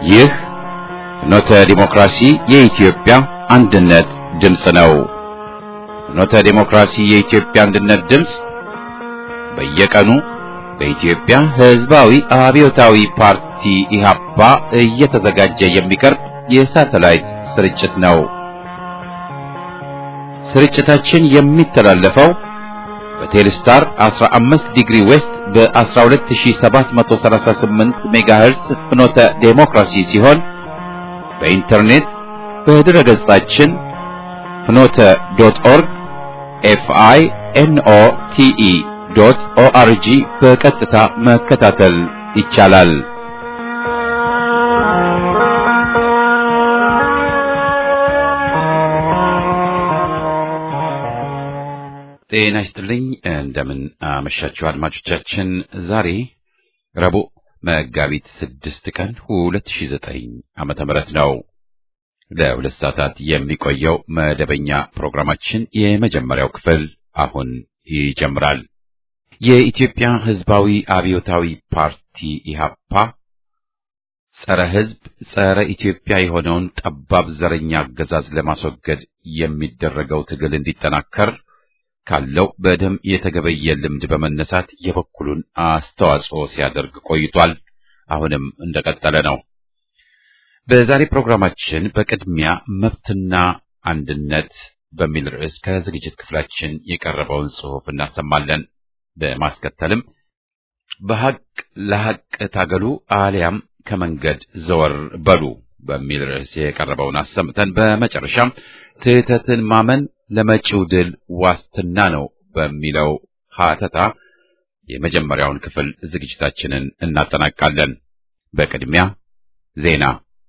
ይህ ፍኖተ ዲሞክራሲ የኢትዮጵያ አንድነት ድምፅ ነው። ፍኖተ ዲሞክራሲ የኢትዮጵያ አንድነት ድምፅ በየቀኑ በኢትዮጵያ ሕዝባዊ አብዮታዊ ፓርቲ ኢህአፓ እየተዘጋጀ የሚቀርብ የሳተላይት ስርጭት ነው። ስርጭታችን የሚተላለፈው በቴሌስታር 15 ዲግሪ ዌስት በ12738 ሜጋሄርስ ፍኖተ ዴሞክራሲ ሲሆን በኢንተርኔት በድረ ገጻችን ፍኖተ ዶት ኦርግ ኤፍአይ ኤንኦ ቲኢ ዶት ኦአርጂ በቀጥታ መከታተል ይቻላል። ጤና ይስጥልኝ። እንደምን አመሻችሁ አድማጮቻችን። ዛሬ ረቡዕ መጋቢት ስድስት ቀን ሁለት ሺህ ዘጠኝ ዓመተ ምህረት ነው። ለሁለት ሰዓታት የሚቆየው መደበኛ ፕሮግራማችን የመጀመሪያው ክፍል አሁን ይጀምራል። የኢትዮጵያ ሕዝባዊ አብዮታዊ ፓርቲ ኢህአፓ ጸረ ሕዝብ፣ ጸረ ኢትዮጵያ የሆነውን ጠባብ ዘረኛ አገዛዝ ለማስወገድ የሚደረገው ትግል እንዲጠናከር ካለው በደም የተገበየ ልምድ በመነሳት የበኩሉን አስተዋጽኦ ሲያደርግ ቆይቷል። አሁንም እንደቀጠለ ነው። በዛሬ ፕሮግራማችን በቅድሚያ መብትና አንድነት በሚል ርዕስ ከዝግጅት ክፍላችን የቀረበውን ጽሑፍ እናሰማለን። በማስከተልም በሐቅ ለሐቅ ታገሉ አሊያም ከመንገድ ዘወር በሉ በሚል ርዕስ የቀረበውን አሰምተን በመጨረሻም ስህተትን ማመን ለመጪው ድል ዋስትና ነው በሚለው ሀተታ የመጀመሪያውን ክፍል ዝግጅታችንን እናጠናቃለን። በቅድሚያ ዜና።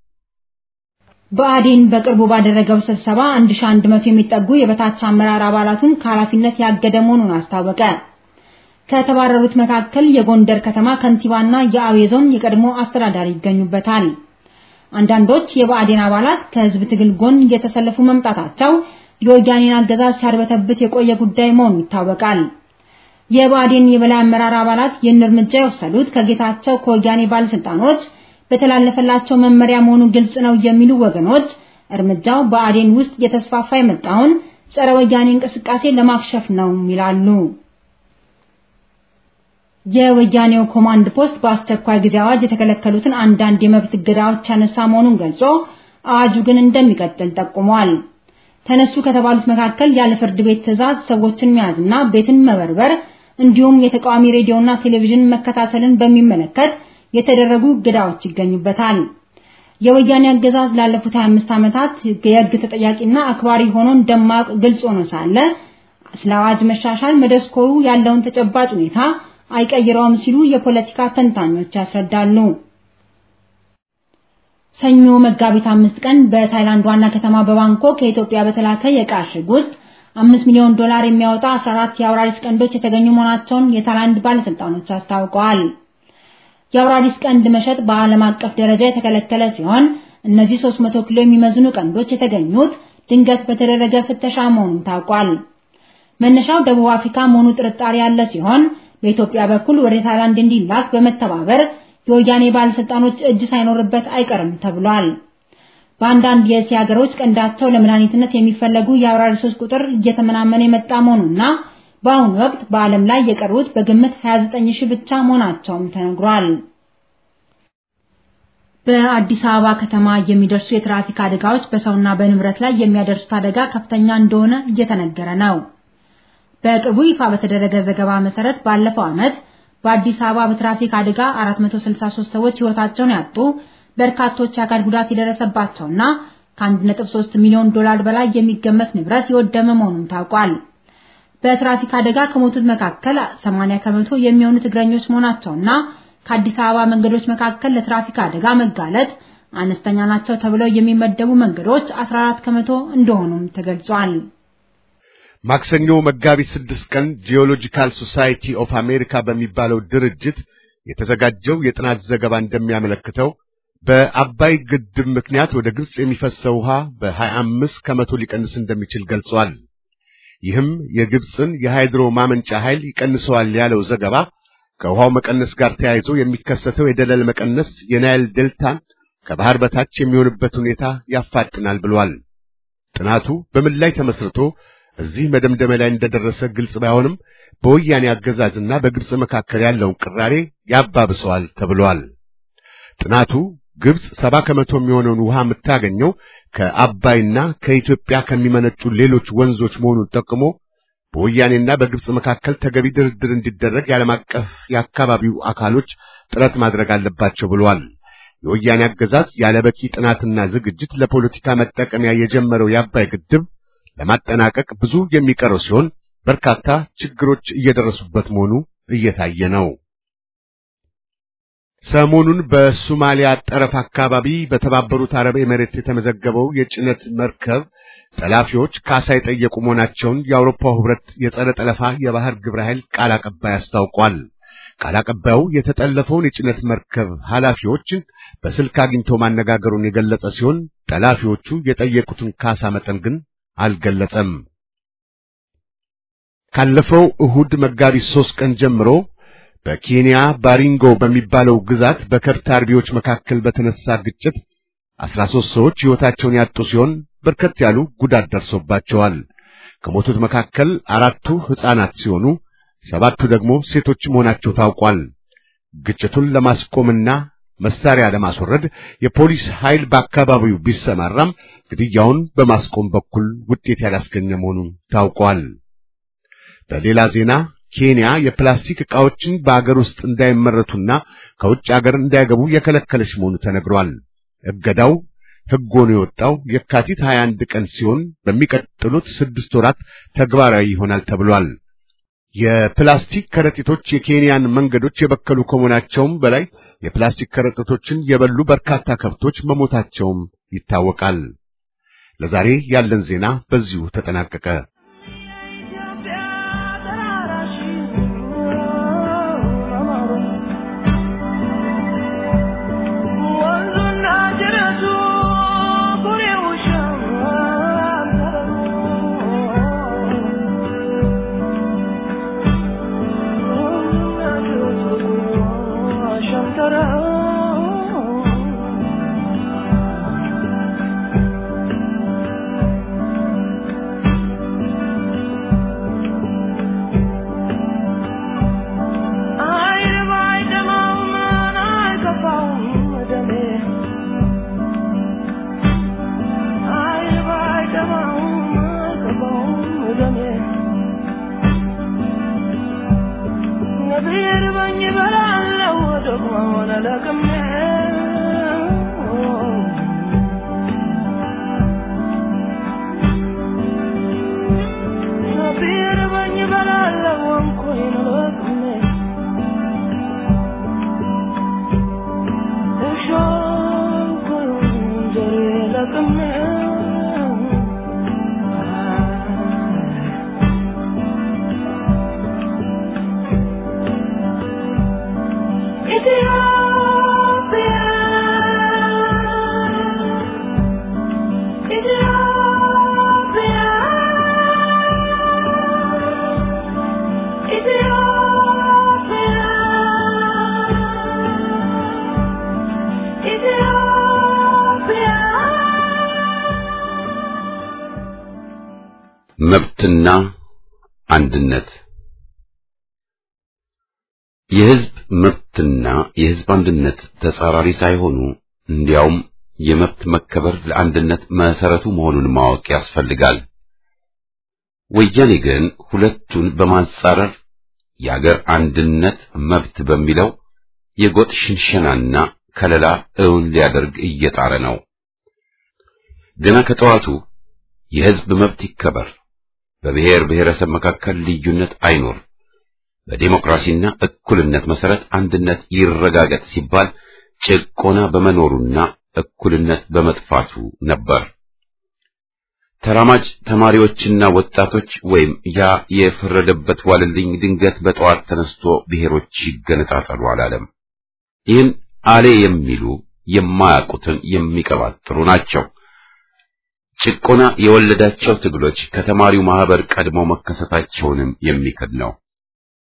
ብአዴን በቅርቡ ባደረገው ስብሰባ 1100 የሚጠጉ የበታች አመራር አባላቱን ከኃላፊነት ያገደ መሆኑን አስታወቀ። ከተባረሩት መካከል የጎንደር ከተማ ከንቲባና የአዊ ዞን የቀድሞ አስተዳዳሪ ይገኙበታል። አንዳንዶች የብአዴን አባላት ከህዝብ ትግል ጎን እየተሰለፉ መምጣታቸው የወያኔን አገዛዝ ሲያርበተብት የቆየ ጉዳይ መሆኑ ይታወቃል። የብአዴን የበላይ አመራር አባላት ይህን እርምጃ የወሰዱት ከጌታቸው ከወያኔ ባለስልጣኖች በተላለፈላቸው መመሪያ መሆኑ ግልጽ ነው የሚሉ ወገኖች እርምጃው ብአዴን ውስጥ እየተስፋፋ የመጣውን ጸረ ወያኔ እንቅስቃሴ ለማክሸፍ ነው ይላሉ። የወያኔው ኮማንድ ፖስት በአስቸኳይ ጊዜ አዋጅ የተከለከሉትን አንዳንድ የመብት እገዳዎች ያነሳ መሆኑን ገልጾ አዋጁ ግን እንደሚቀጥል ጠቁሟል። ተነሱ ከተባሉት መካከል ያለ ፍርድ ቤት ትዕዛዝ ሰዎችን መያዝና ቤትን መበርበር እንዲሁም የተቃዋሚ ሬዲዮና ቴሌቪዥን መከታተልን በሚመለከት የተደረጉ እገዳዎች ይገኙበታል። የወያኔ አገዛዝ ላለፉት 25 ዓመታት የሕግ ተጠያቂና አክባሪ ሆኖ እንደማያውቅ ግልጽ ሆኖ ሳለ ስለ አዋጅ መሻሻል መደስኮሩ ያለውን ተጨባጭ ሁኔታ አይቀይረውም ሲሉ የፖለቲካ ተንታኞች ያስረዳሉ። ሰኞ መጋቢት አምስት ቀን በታይላንድ ዋና ከተማ በባንኮክ ከኢትዮጵያ በተላከ የዕቃ እሽግ ውስጥ አምስት ሚሊዮን ዶላር የሚያወጣ 14 የአውራሪስ ቀንዶች የተገኙ መሆናቸውን የታይላንድ ባለስልጣኖች አስታውቀዋል። የአውራሪስ ቀንድ መሸጥ በዓለም አቀፍ ደረጃ የተከለከለ ሲሆን እነዚህ 300 ኪሎ የሚመዝኑ ቀንዶች የተገኙት ድንገት በተደረገ ፍተሻ መሆኑን ታውቋል። መነሻው ደቡብ አፍሪካ መሆኑ ጥርጣሬ ያለ ሲሆን በኢትዮጵያ በኩል ወደ ታይላንድ እንዲላክ በመተባበር የወያኔ ባለስልጣኖች እጅ ሳይኖርበት አይቀርም ተብሏል። በአንዳንድ የእስያ ሀገሮች ቀንዳቸው ለመድኃኒትነት የሚፈለጉ የአውራሪሶች ቁጥር እየተመናመነ የመጣ መሆኑና በአሁኑ ወቅት በዓለም ላይ የቀሩት በግምት 29 ሺህ ብቻ መሆናቸውም ተነግሯል። በአዲስ አበባ ከተማ የሚደርሱ የትራፊክ አደጋዎች በሰውና በንብረት ላይ የሚያደርሱት አደጋ ከፍተኛ እንደሆነ እየተነገረ ነው። በቅርቡ ይፋ በተደረገ ዘገባ መሰረት ባለፈው ዓመት በአዲስ አበባ በትራፊክ አደጋ 463 ሰዎች ሕይወታቸውን ያጡ፣ በርካቶች የአካል ጉዳት የደረሰባቸውና ከ1.3 ሚሊዮን ዶላር በላይ የሚገመት ንብረት የወደመ መሆኑን ታውቋል። በትራፊክ አደጋ ከሞቱት መካከል 80 ከመቶ የሚሆኑት እግረኞች መሆናቸውና ከአዲስ አበባ መንገዶች መካከል ለትራፊክ አደጋ መጋለጥ አነስተኛ ናቸው ተብለው የሚመደቡ መንገዶች 14 ከመቶ እንደሆኑም ተገልጿል። ማክሰኞ መጋቢት ስድስት ቀን ጂኦሎጂካል ሶሳይቲ ኦፍ አሜሪካ በሚባለው ድርጅት የተዘጋጀው የጥናት ዘገባ እንደሚያመለክተው በአባይ ግድብ ምክንያት ወደ ግብጽ የሚፈሰው ውሃ በ25 ከመቶ ሊቀንስ እንደሚችል ገልጿል። ይህም የግብጽን የሃይድሮ ማመንጫ ኃይል ይቀንሰዋል ያለው ዘገባ ከውሃው መቀነስ ጋር ተያይዞ የሚከሰተው የደለል መቀነስ የናይል ዴልታን ከባህር በታች የሚሆንበት ሁኔታ ያፋጥናል ብሏል። ጥናቱ በምን ላይ ተመስርቶ እዚህ መደምደሚያ ላይ እንደደረሰ ግልጽ ባይሆንም በወያኔ አገዛዝና በግብጽ መካከል ያለውን ቅራሬ ያባብሰዋል ተብሏል። ጥናቱ ግብጽ ሰባ ከመቶ የሚሆነውን ውሃ የምታገኘው ከአባይና ከኢትዮጵያ ከሚመነጩ ሌሎች ወንዞች መሆኑን ጠቅሞ በወያኔና በግብጽ መካከል ተገቢ ድርድር እንዲደረግ የዓለም አቀፍ የአካባቢው አካሎች ጥረት ማድረግ አለባቸው ብሏል። የወያኔ አገዛዝ ያለበቂ ጥናትና ዝግጅት ለፖለቲካ መጠቀሚያ የጀመረው የአባይ ግድብ ለማጠናቀቅ ብዙ የሚቀረው ሲሆን በርካታ ችግሮች እየደረሱበት መሆኑ እየታየ ነው። ሰሞኑን በሶማሊያ ጠረፍ አካባቢ በተባበሩት አረብ ኤሜሬት የተመዘገበው የጭነት መርከብ ጠላፊዎች ካሳ የጠየቁ መሆናቸውን የአውሮፓው ሕብረት የጸረ ጠለፋ የባህር ግብረ ኃይል ቃል አቀባይ አስታውቋል። ቃል አቀባዩ የተጠለፈውን የጭነት መርከብ ኃላፊዎችን በስልክ አግኝቶ ማነጋገሩን የገለጸ ሲሆን ጠላፊዎቹ የጠየቁትን ካሳ መጠን ግን አልገለጸም። ካለፈው እሁድ መጋቢት ሶስት ቀን ጀምሮ በኬንያ ባሪንጎ በሚባለው ግዛት በከብት አርቢዎች መካከል በተነሳ ግጭት አስራ ሦስት ሰዎች ሕይወታቸውን ያጡ ሲሆን በርከት ያሉ ጉዳት ደርሶባቸዋል። ከሞቱት መካከል አራቱ ሕፃናት ሲሆኑ ሰባቱ ደግሞ ሴቶች መሆናቸው ታውቋል። ግጭቱን ለማስቆምና መሳሪያ ለማስወረድ የፖሊስ ኃይል በአካባቢው ቢሰማራም ግድያውን በማስቆም በኩል ውጤት ያላስገኘ መሆኑን ታውቋል። በሌላ ዜና ኬንያ የፕላስቲክ ዕቃዎችን በአገር ውስጥ እንዳይመረቱና ከውጭ አገር እንዳይገቡ የከለከለች መሆኑ ተነግሯል። እገዳው ሕግ ሆኖ የወጣው የካቲት 21 ቀን ሲሆን በሚቀጥሉት ስድስት ወራት ተግባራዊ ይሆናል ተብሏል። የፕላስቲክ ከረጢቶች የኬንያን መንገዶች የበከሉ ከመሆናቸውም በላይ የፕላስቲክ ከረጢቶችን የበሉ በርካታ ከብቶች መሞታቸውም ይታወቃል። ለዛሬ ያለን ዜና በዚሁ ተጠናቀቀ። መብትና አንድነት የሕዝብ መብትና የሕዝብ አንድነት ተጻራሪ ሳይሆኑ እንዲያውም የመብት መከበር ለአንድነት መሰረቱ መሆኑን ማወቅ ያስፈልጋል። ወያኔ ግን ሁለቱን በማንጻረር የአገር አንድነት መብት በሚለው የጎጥ ሽንሸናና ከለላ እውን ሊያደርግ እየጣረ ነው። ገና ከጠዋቱ የሕዝብ መብት ይከበር፣ በብሔር ብሔረሰብ መካከል ልዩነት አይኖር፣ በዴሞክራሲና እኩልነት መሰረት አንድነት ይረጋገጥ ሲባል ጭቆና በመኖሩና እኩልነት በመጥፋቱ ነበር። ተራማጅ ተማሪዎችና ወጣቶች ወይም ያ የፈረደበት ዋልልኝ ድንገት በጠዋት ተነስቶ ብሔሮች ይገነጣጠሉ አላለም። ይህን አሌ የሚሉ የማያውቁትን የሚቀባጥሩ ናቸው። ጭቆና የወለዳቸው ትግሎች ከተማሪው ማህበር ቀድሞ መከሰታቸውንም የሚክድ ነው።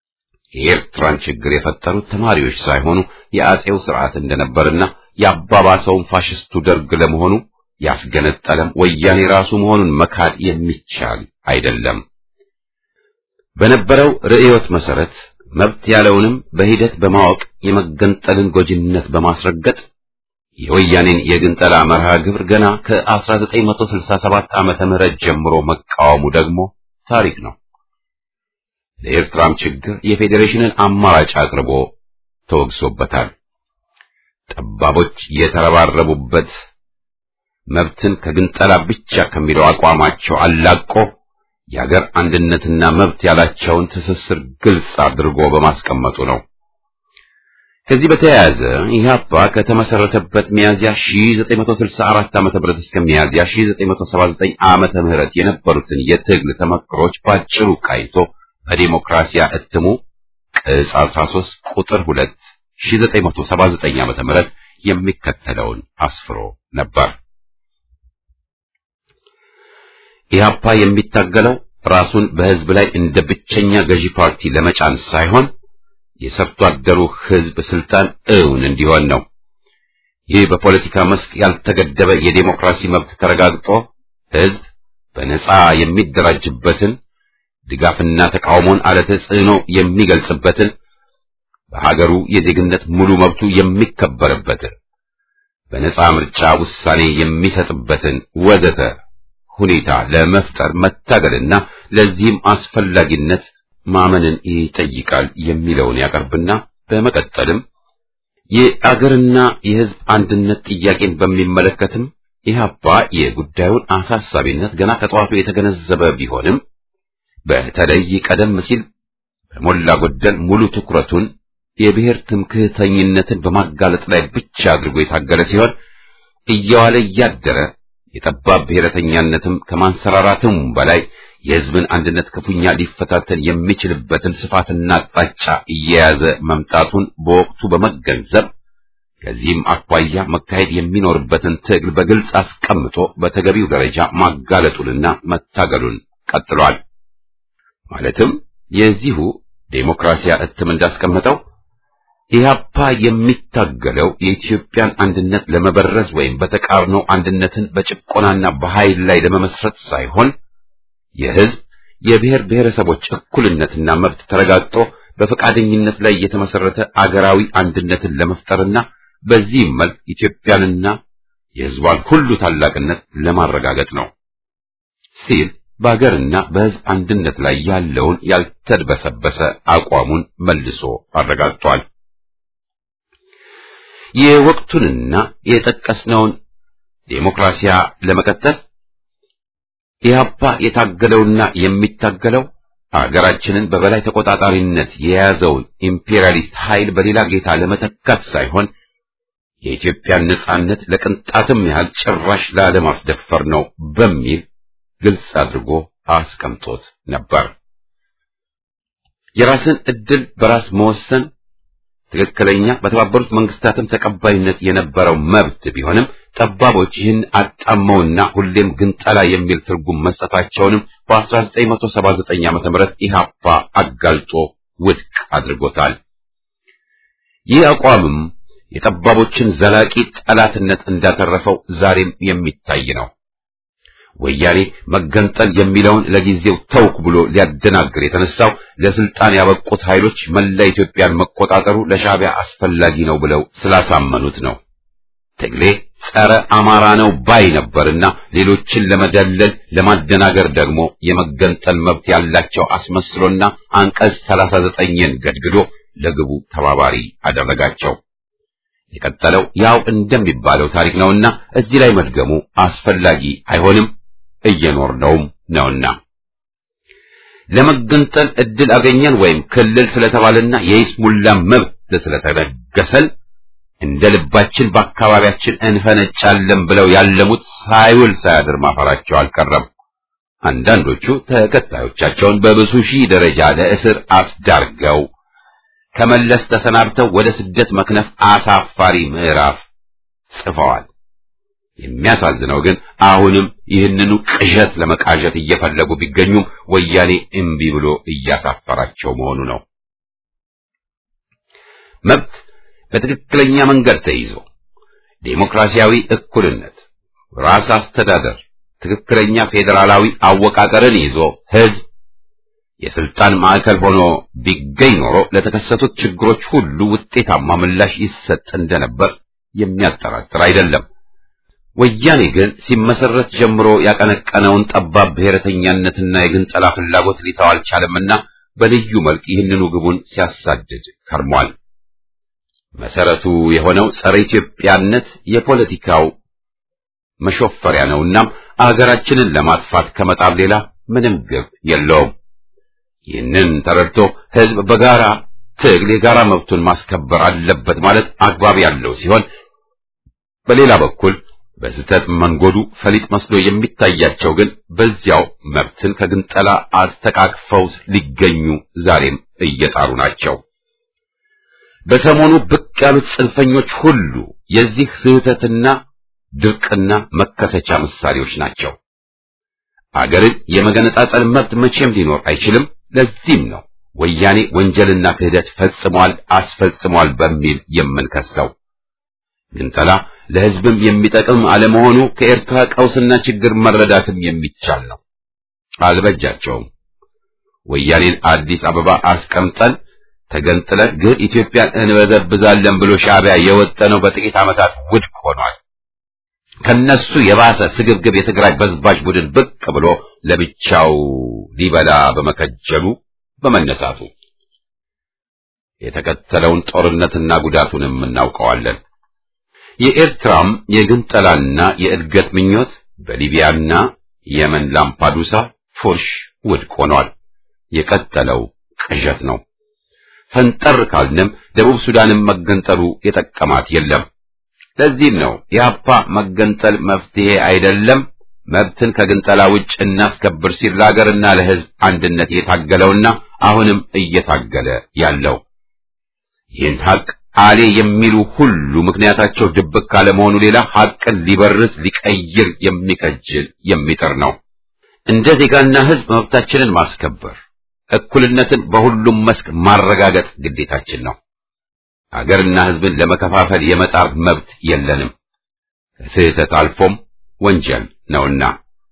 የኤርትራን ችግር የፈጠሩት ተማሪዎች ሳይሆኑ የአጼው ስርዓት እንደነበርና የአባባሰውን ፋሽስቱ ደርግ ለመሆኑ ያስገነጠለም ወያኔ ራሱ መሆኑን መካድ የሚቻል አይደለም። በነበረው ርዕዮት መሰረት መብት ያለውንም በሂደት በማወቅ የመገንጠልን ጎጂነት በማስረገጥ የወያኔን የግንጠላ መርሃ ግብር ገና ከ1967 ዓመተ ምህረት ጀምሮ መቃወሙ ደግሞ ታሪክ ነው። ለኤርትራም ችግር የፌዴሬሽንን አማራጭ አቅርቦ ተወግሶበታል። ጠባቦች የተረባረቡበት መብትን ከግንጠላ ብቻ ከሚለው አቋማቸው አላቆ የአገር አንድነትና መብት ያላቸውን ትስስር ግልጽ አድርጎ በማስቀመጡ ነው። ከዚህ በተያያዘ ኢህአፓ ከተመሰረተበት ሚያዝያ 1964 ዓመተ ምህረት እስከ ሚያዝያ 1979 ዓመተ ምህረት የነበሩትን የትግል ተመክሮች ባጭሩ ቃይቶ በዲሞክራሲያ እትሙ ቅጽ 13 ቁጥር 2 1979 ዓመተ ምህረት የሚከተለውን አስፍሮ ነበር። ኢህአፓ የሚታገለው ራሱን በህዝብ ላይ እንደ ብቸኛ ገዢ ፓርቲ ለመጫን ሳይሆን የሰርቶ አደሩ ህዝብ ስልጣን እውን እንዲሆን ነው። ይህ በፖለቲካ መስክ ያልተገደበ የዴሞክራሲ መብት ተረጋግጦ ህዝብ በነጻ የሚደራጅበትን ድጋፍና ተቃውሞን አለ ተጽዕኖ የሚገልጽበትን በሀገሩ የዜግነት ሙሉ መብቱ የሚከበርበትን በነጻ ምርጫ ውሳኔ የሚሰጥበትን ወዘተ ሁኔታ ለመፍጠር መታገልና ለዚህም አስፈላጊነት ማመንን ይጠይቃል የሚለውን ያቀርብና በመቀጠልም የአገርና የህዝብ አንድነት ጥያቄን በሚመለከትም ኢህአፓ የጉዳዩን አሳሳቢነት ገና ከጠዋቱ የተገነዘበ ቢሆንም በተለይ ቀደም ሲል በሞላ ጎደል ሙሉ ትኩረቱን የብሔር ትምክህተኝነትን በማጋለጥ ላይ ብቻ አድርጎ የታገለ ሲሆን እየዋለ እያደረ የጠባብ ብሔረተኛነትም ከማንሰራራትም በላይ የህዝብን አንድነት ክፉኛ ሊፈታተን የሚችልበትን ስፋትና አቅጣጫ እየያዘ መምጣቱን በወቅቱ በመገንዘብ ከዚህም አኳያ መካሄድ የሚኖርበትን ትግል በግልጽ አስቀምጦ በተገቢው ደረጃ ማጋለጡንና መታገሉን ቀጥሏል። ማለትም የዚሁ ዴሞክራሲያ እትም እንዳስቀመጠው ኢህአፓ የሚታገለው የኢትዮጵያን አንድነት ለመበረዝ ወይም በተቃርኖ አንድነትን በጭቆናና በኃይል ላይ ለመመስረት ሳይሆን የህዝብ የብሔር ብሔረሰቦች እኩልነትና መብት ተረጋግጦ በፈቃደኝነት ላይ የተመሰረተ አገራዊ አንድነትን ለመፍጠርና በዚህም መልክ ኢትዮጵያንና የህዝቧን ሁሉ ታላቅነት ለማረጋገጥ ነው ሲል በአገርና በህዝብ አንድነት ላይ ያለውን ያልተድበሰበሰ አቋሙን መልሶ አረጋግጧል። የወቅቱንና የጠቀስነውን ዴሞክራሲያ ለመቀጠል ኢህአፓ የታገለውና የሚታገለው አገራችንን በበላይ ተቆጣጣሪነት የያዘውን ኢምፔሪያሊስት ኃይል በሌላ ጌታ ለመተካት ሳይሆን የኢትዮጵያን ነጻነት ለቅንጣትም ያህል ጭራሽ ላለማስደፈር ነው በሚል ግልጽ አድርጎ አስቀምጦት ነበር። የራስን ዕድል በራስ መወሰን ትክክለኛ በተባበሩት መንግስታትም ተቀባይነት የነበረው መብት ቢሆንም ጠባቦች ይህን አጣመውና ሁሌም ግንጠላ የሚል ትርጉም መስጠታቸውንም በ1979 ዓ.ም ኢህአፓ አጋልጦ ውድቅ አድርጎታል። ይህ አቋምም የጠባቦችን ዘላቂ ጠላትነት እንዳተረፈው ዛሬም የሚታይ ነው። ወያኔ መገንጠል የሚለውን ለጊዜው ተውክ ብሎ ሊያደናግር የተነሳው ለስልጣን ያበቁት ኃይሎች መላ ኢትዮጵያን መቆጣጠሩ ለሻዕቢያ አስፈላጊ ነው ብለው ስላሳመኑት ነው። ትግሌ ጸረ አማራ ነው ባይ ነበርና ሌሎችን ለመደለል ለማደናገር ደግሞ የመገንጠል መብት ያላቸው አስመስሎና አንቀጽ 39ን ገድግዶ ለግቡ ተባባሪ አደረጋቸው። የቀጠለው ያው እንደሚባለው ታሪክ ነውና እዚህ ላይ መድገሙ አስፈላጊ አይሆንም፣ እየኖርነውም ነውና። ለመገንጠል እድል አገኘን ወይም ክልል ስለተባለና የይስሙላ መብት ስለተነገሰን እንደ ልባችን በአካባቢያችን እንፈነጫለን ብለው ያለሙት ሳይውል ሳያድር ማፈራቸው አልቀረም። አንዳንዶቹ ተከታዮቻቸውን በብዙ ሺህ ደረጃ ለእስር አስዳርገው ከመለስ ተሰናብተው ወደ ስደት መክነፍ አሳፋሪ ምዕራፍ ጽፈዋል። የሚያሳዝነው ግን አሁንም ይህንኑ ቅዠት ለመቃዠት እየፈለጉ ቢገኙም ወያኔ እምቢ ብሎ እያሳፈራቸው መሆኑ ነው። መብት በትክክለኛ መንገድ ተይዞ ዴሞክራሲያዊ እኩልነት፣ ራስ አስተዳደር፣ ትክክለኛ ፌዴራላዊ አወቃቀርን ይዞ ህዝብ የስልጣን ማዕከል ሆኖ ቢገኝ ኖሮ ለተከሰቱት ችግሮች ሁሉ ውጤታማ ምላሽ ይሰጥ እንደነበር የሚያጠራጥር አይደለም። ወያኔ ግን ሲመሰረት ጀምሮ ያቀነቀነውን ጠባብ ብሔረተኛነትና የግንጠላ ፍላጎት ሊተው አልቻለምና በልዩ መልክ ይህንኑ ግቡን ሲያሳድድ ከርሟል። መሰረቱ የሆነው ጸረ ኢትዮጵያነት የፖለቲካው መሾፈሪያ ነውና አገራችንን ለማጥፋት ከመጣር ሌላ ምንም ግብ የለውም። ይህንን ተረድቶ ህዝብ በጋራ ትግል የጋራ መብቱን ማስከበር አለበት ማለት አግባብ ያለው ሲሆን በሌላ በኩል በስህተት መንጎዱ ፈሊጥ መስሎ የሚታያቸው ግን በዚያው መብትን ከግንጠላ አስተቃቅፈው ሊገኙ ዛሬም እየጣሩ ናቸው። በሰሞኑ ብቅ ያሉት ጽንፈኞች ሁሉ የዚህ ስህተትና ድርቅና መከሰቻ ምሳሌዎች ናቸው። አገርን የመገነጣጠል መብት መቼም ሊኖር አይችልም። ለዚህም ነው ወያኔ ወንጀልና ክህደት ፈጽሟል፣ አስፈጽሟል በሚል የምንከሰው። ግንጠላ ለህዝብም የሚጠቅም አለመሆኑ ከኤርትራ ቀውስና ችግር መረዳትም የሚቻል ነው። አልበጃቸውም። ወያኔን አዲስ አበባ አስቀምጠን ተገንጥለን ግን ኢትዮጵያን እንበዘብዛለን ብሎ ሻዕቢያ የወጠነው በጥቂት ዓመታት ውድቅ ሆኗል። ከነሱ የባሰ ስግብግብ የትግራይ በዝባዥ ቡድን ብቅ ብሎ ለብቻው ሊበላ በመከጀሉ በመነሳቱ የተከተለውን ጦርነትና ጉዳቱንም እናውቀዋለን። የኤርትራም የግንጠላና የእድገት ምኞት በሊቢያና የመን ላምፓዱሳ ፉርሽ ውድቅ ሆኗል። የቀጠለው ቅዠት ነው። ፈንጠር ካልንም ደቡብ ሱዳንም መገንጠሉ የጠቀማት የለም። ለዚህም ነው የአፓ መገንጠል መፍትሄ አይደለም፣ መብትን ከግንጠላ ውጭ እናስከብር ሲል ለሀገርና ለሕዝብ አንድነት የታገለውና አሁንም እየታገለ ያለው። ይህን ሀቅ አሌ የሚሉ ሁሉ ምክንያታቸው ድብቅ ካለመሆኑ ሌላ ሀቅን ሊበርስ ሊቀይር የሚከጅል የሚጥር ነው። እንደ ዜጋና ሕዝብ መብታችንን ማስከበር፣ እኩልነትን በሁሉም መስክ ማረጋገጥ ግዴታችን ነው። አገርና ሕዝብን ለመከፋፈል የመጣር መብት የለንም። ከስህተት አልፎም ወንጀል ነውና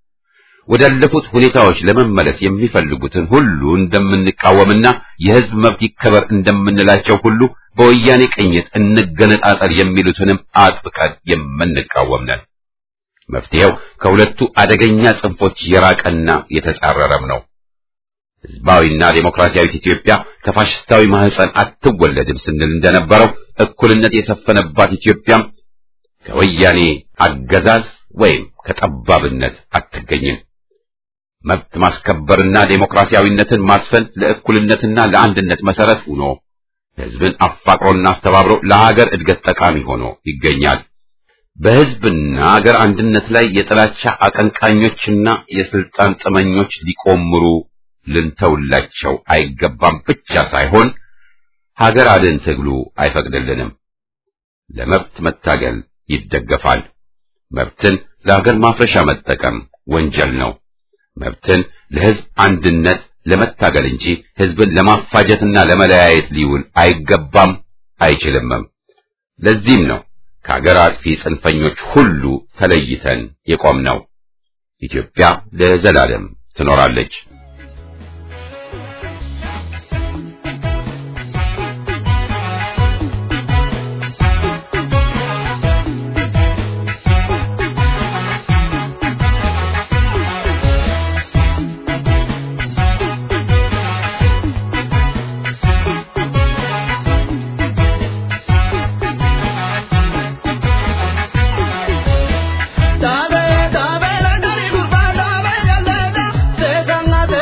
ወዳለፉት ሁኔታዎች ለመመለስ የሚፈልጉትን ሁሉ እንደምንቃወምና የሕዝብ መብት ይከበር እንደምንላቸው ሁሉ በወያኔ ቅኝት እንገነጣጠል የሚሉትንም አጥብቀን የምንቃወም ነን። መፍትሄው ከሁለቱ አደገኛ ጽንፎች የራቀና የተጻረረም ነው። ሕዝባዊና ዴሞክራሲያዊት ኢትዮጵያ ከፋሽስታዊ ማህፀን አትወለድም ስንል እንደነበረው እኩልነት የሰፈነባት ኢትዮጵያም ከወያኔ አገዛዝ ወይም ከጠባብነት አትገኝም። መብት ማስከበርና ዴሞክራሲያዊነትን ማስፈን ለእኩልነትና ለአንድነት መሰረት ሆኖ ሕዝብን አፋቅሮና አስተባብሮ ለሀገር እድገት ጠቃሚ ሆኖ ይገኛል። በሕዝብና አገር አንድነት ላይ የጥላቻ አቀንቃኞችና የስልጣን ጥመኞች ሊቆምሩ ልንተውላቸው አይገባም ብቻ ሳይሆን ሀገር አድን ትግሉ አይፈቅድልንም። ለመብት መታገል ይደገፋል። መብትን ለሀገር ማፍረሻ መጠቀም ወንጀል ነው። መብትን ለሕዝብ አንድነት ለመታገል እንጂ ሕዝብን ለማፋጀትና ለመለያየት ሊውል አይገባም አይችልምም። ለዚህም ነው ከሀገር አጥፊ ጽንፈኞች ሁሉ ተለይተን የቆምነው። ኢትዮጵያ ለዘላለም ትኖራለች። Dabe dabe la gari gurba dabe yalla da se sanna se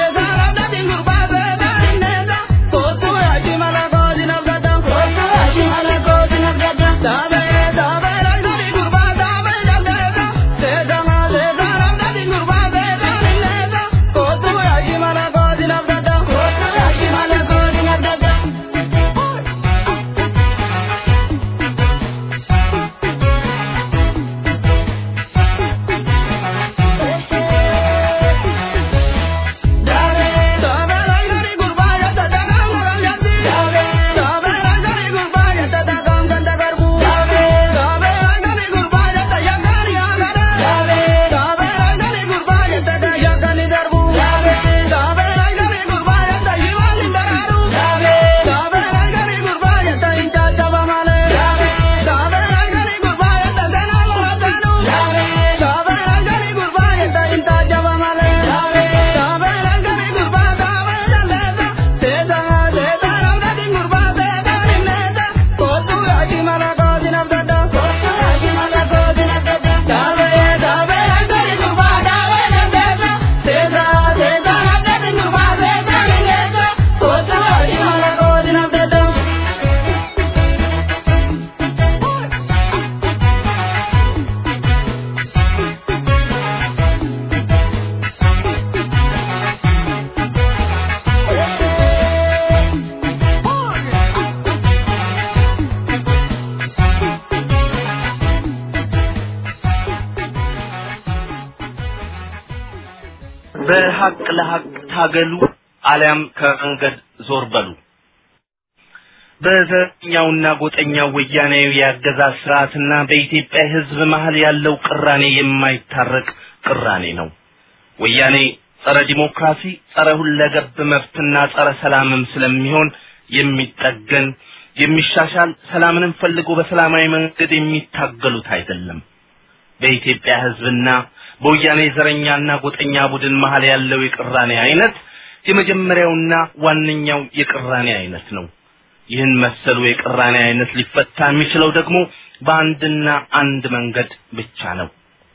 በሐቅ ለሐቅ ታገሉ አሊያም ከመንገድ ዞር በሉ። በዘረኛውና ጎጠኛው ወያኔያዊ የአገዛዝ ስርዓትና በኢትዮጵያ ሕዝብ መሀል ያለው ቅራኔ የማይታረቅ ቅራኔ ነው። ወያኔ ጸረ ዲሞክራሲ፣ ጸረ ሁለገብ መብትና ጸረ ሰላምም ስለሚሆን የሚጠገን የሚሻሻል ሰላምንም ፈልጎ በሰላማዊ መንገድ የሚታገሉት አይደለም። በኢትዮጵያ ሕዝብና በወያኔ ዘረኛና ጎጠኛ ቡድን መሀል ያለው የቅራኔ አይነት የመጀመሪያውና ዋነኛው የቅራኔ አይነት ነው። ይህን መሰሉ የቅራኔ አይነት ሊፈታ የሚችለው ደግሞ በአንድና አንድ መንገድ ብቻ ነው።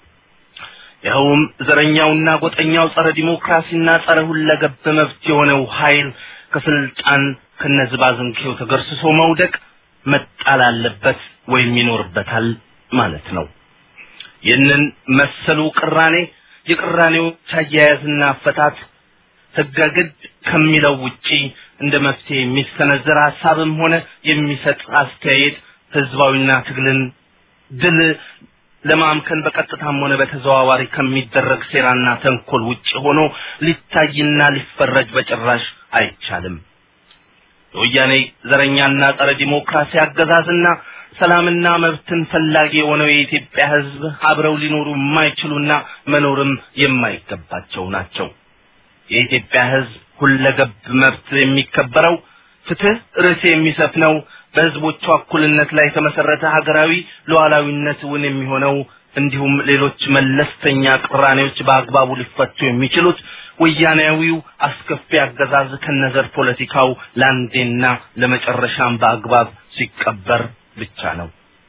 ይኸውም ዘረኛውና ጎጠኛው ጸረ ዲሞክራሲና ጸረ ሁለገብ መብት የሆነው ኃይል ከስልጣን ከነዝባዝንኬው ተገርስሶ መውደቅ መጣል አለበት ወይም ይኖርበታል ማለት ነው። ይህንን መሰሉ ቅራኔ የቅራኔዎች አያያዝና አፈታት ህገ ግድ ከሚለው ውጪ እንደ መፍትሄ የሚሰነዘር ሀሳብም ሆነ የሚሰጥ አስተያየት ህዝባዊና ትግልን ድል ለማምከን በቀጥታም ሆነ በተዘዋዋሪ ከሚደረግ ሴራና ተንኮል ውጭ ሆኖ ሊታይና ሊፈረጅ በጭራሽ አይቻልም። የወያኔ ዘረኛና ጸረ ዲሞክራሲ አገዛዝና ሰላምና መብትን ፈላጊ የሆነው የኢትዮጵያ ህዝብ አብረው ሊኖሩ የማይችሉና መኖርም የማይገባቸው ናቸው። የኢትዮጵያ ህዝብ ሁለገብ መብት የሚከበረው ፍትህ ርዕስ የሚሰፍነው በህዝቦቿ እኩልነት ላይ የተመሰረተ ሀገራዊ ሉዓላዊነት እውን የሚሆነው እንዲሁም ሌሎች መለስተኛ ቅራኔዎች በአግባቡ ሊፈቱ የሚችሉት ወያኔያዊው አስከፊ አገዛዝ ከነዘር ፖለቲካው ለአንዴና ለመጨረሻም በአግባብ ሲቀበር ብቻ ነው።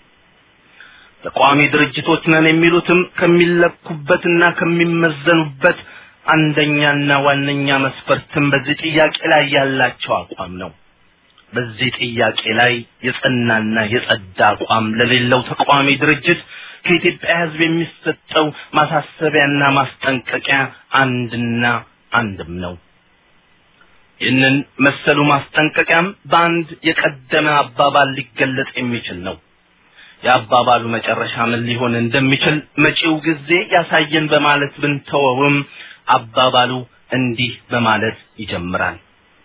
ተቋሚ ድርጅቶች ነን የሚሉትም ከሚለኩበትና ከሚመዘኑበት አንደኛና ዋነኛ መስፈርትም በዚህ ጥያቄ ላይ ያላቸው አቋም ነው። በዚህ ጥያቄ ላይ የጸናና የጸዳ አቋም ለሌለው ተቃዋሚ ድርጅት ከኢትዮጵያ ህዝብ የሚሰጠው ማሳሰቢያና ማስጠንቀቂያ አንድና አንድም ነው። ይህንን መሰሉ ማስጠንቀቂያም በአንድ የቀደመ አባባል ሊገለጽ የሚችል ነው። የአባባሉ መጨረሻ ምን ሊሆን እንደሚችል መጪው ጊዜ ያሳየን በማለት ብንተወውም አባባሉ እንዲህ በማለት ይጀምራል።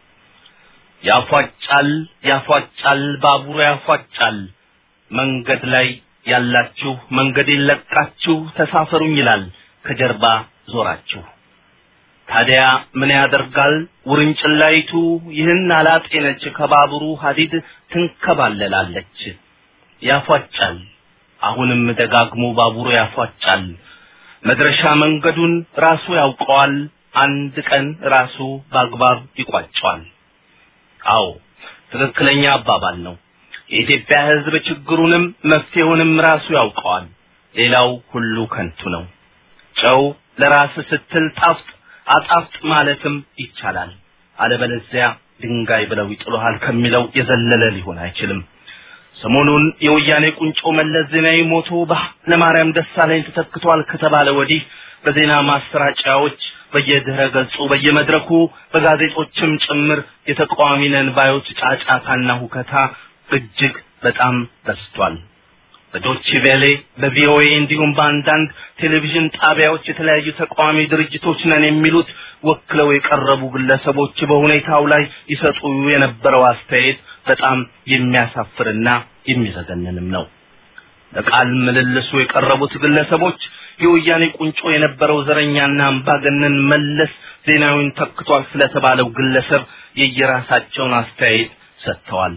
ያፏጫል ያፏጫል ባቡሩ ያፏጫል መንገድ ላይ ያላችሁ መንገዴን ለቃችሁ ተሳፈሩኝ ይላል ከጀርባ ዞራችሁ ታዲያ ምን ያደርጋል ውርንጭላይቱ ይህን አላጤነች ከባቡሩ ሀዲድ ትንከባለላለች ያፏጫል አሁንም ደጋግሞ ባቡሩ ያፏጫል መድረሻ መንገዱን ራሱ ያውቀዋል አንድ ቀን ራሱ በአግባብ ይቋጨዋል አዎ ትክክለኛ አባባል ነው የኢትዮጵያ ህዝብ ችግሩንም መፍትሄውንም ራሱ ያውቀዋል ሌላው ሁሉ ከንቱ ነው ጨው ለራስ ስትል ጣፍጥ አጣፍጥ ማለትም ይቻላል አለበለዚያ ድንጋይ ብለው ይጥሉሃል ከሚለው የዘለለ ሊሆን አይችልም ሰሞኑን የወያኔ ቁንጮ መለስ ዜናዊ ሞቶ በኃይለማርያም ደሳለኝ ተተክቷል ከተባለ ወዲህ በዜና ማሰራጫዎች በየድህረ ገጹ በየመድረኩ በጋዜጦችም ጭምር የተቃዋሚ ነን ባዮች ጫጫታና ሁከታ እጅግ በጣም በዝቷል። በዶች ቬሌ በቪኦኤ እንዲሁም በአንዳንድ ቴሌቪዥን ጣቢያዎች የተለያዩ ተቃዋሚ ድርጅቶች ነን የሚሉት ወክለው የቀረቡ ግለሰቦች በሁኔታው ላይ ይሰጡ የነበረው አስተያየት በጣም የሚያሳፍርና የሚዘገንንም ነው። ለቃል ምልልሱ የቀረቡት ግለሰቦች የወያኔ ቁንጮ የነበረው ዘረኛና አምባገነን መለስ ዜናዊን ተክቷል ስለተባለው ግለሰብ የየራሳቸውን አስተያየት ሰጥተዋል።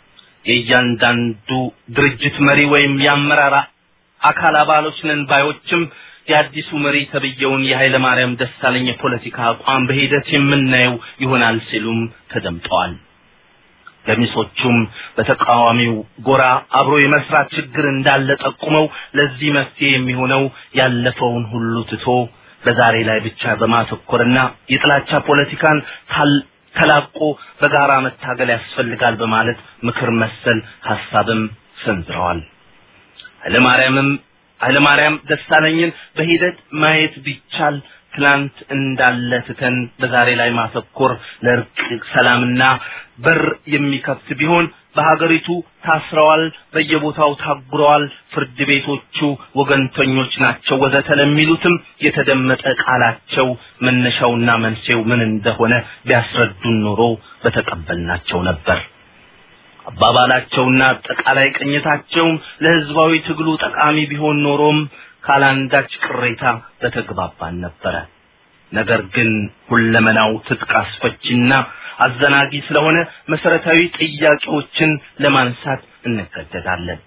የእያንዳንዱ ድርጅት መሪ ወይም የአመራር አካል አባሎች ነን ባዮችም የአዲሱ መሪ ተብየውን የኃይለ ማርያም ደሳለኝ የፖለቲካ አቋም በሂደት የምናየው ይሆናል ሲሉም ተደምጠዋል። ገሚሶቹም በተቃዋሚው ጎራ አብሮ የመስራት ችግር እንዳለ ጠቁመው ለዚህ መፍትሄ የሚሆነው ያለፈውን ሁሉ ትቶ በዛሬ ላይ ብቻ በማተኮርና የጥላቻ ፖለቲካን ተላቆ በጋራ መታገል ያስፈልጋል በማለት ምክር መሰል ሐሳብም ሰንዝረዋል። ኃይለማርያምም ኃይለማርያም ደሳለኝን በሂደት ማየት ቢቻል ትላንት እንዳለ ትተን በዛሬ ላይ ማተኮር ለእርቅ ሰላምና በር የሚከፍት ቢሆን በሀገሪቱ ታስረዋል፣ በየቦታው ታጉረዋል፣ ፍርድ ቤቶቹ ወገንተኞች ናቸው ወዘተ ለሚሉትም የተደመጠ ቃላቸው መነሻውና መንስኤው ምን እንደሆነ ቢያስረዱን ኖሮ በተቀበልናቸው ነበር። አባባላቸውና አጠቃላይ ቅኝታቸውም ለህዝባዊ ትግሉ ጠቃሚ ቢሆን ኖሮም ካላንዳች ቅሬታ በተግባባን ነበረ። ነገር ግን ሁለመናው ትጥቅ አስፈቺና አዘናጊ ስለሆነ መሰረታዊ ጥያቄዎችን ለማንሳት እንገደዳለን።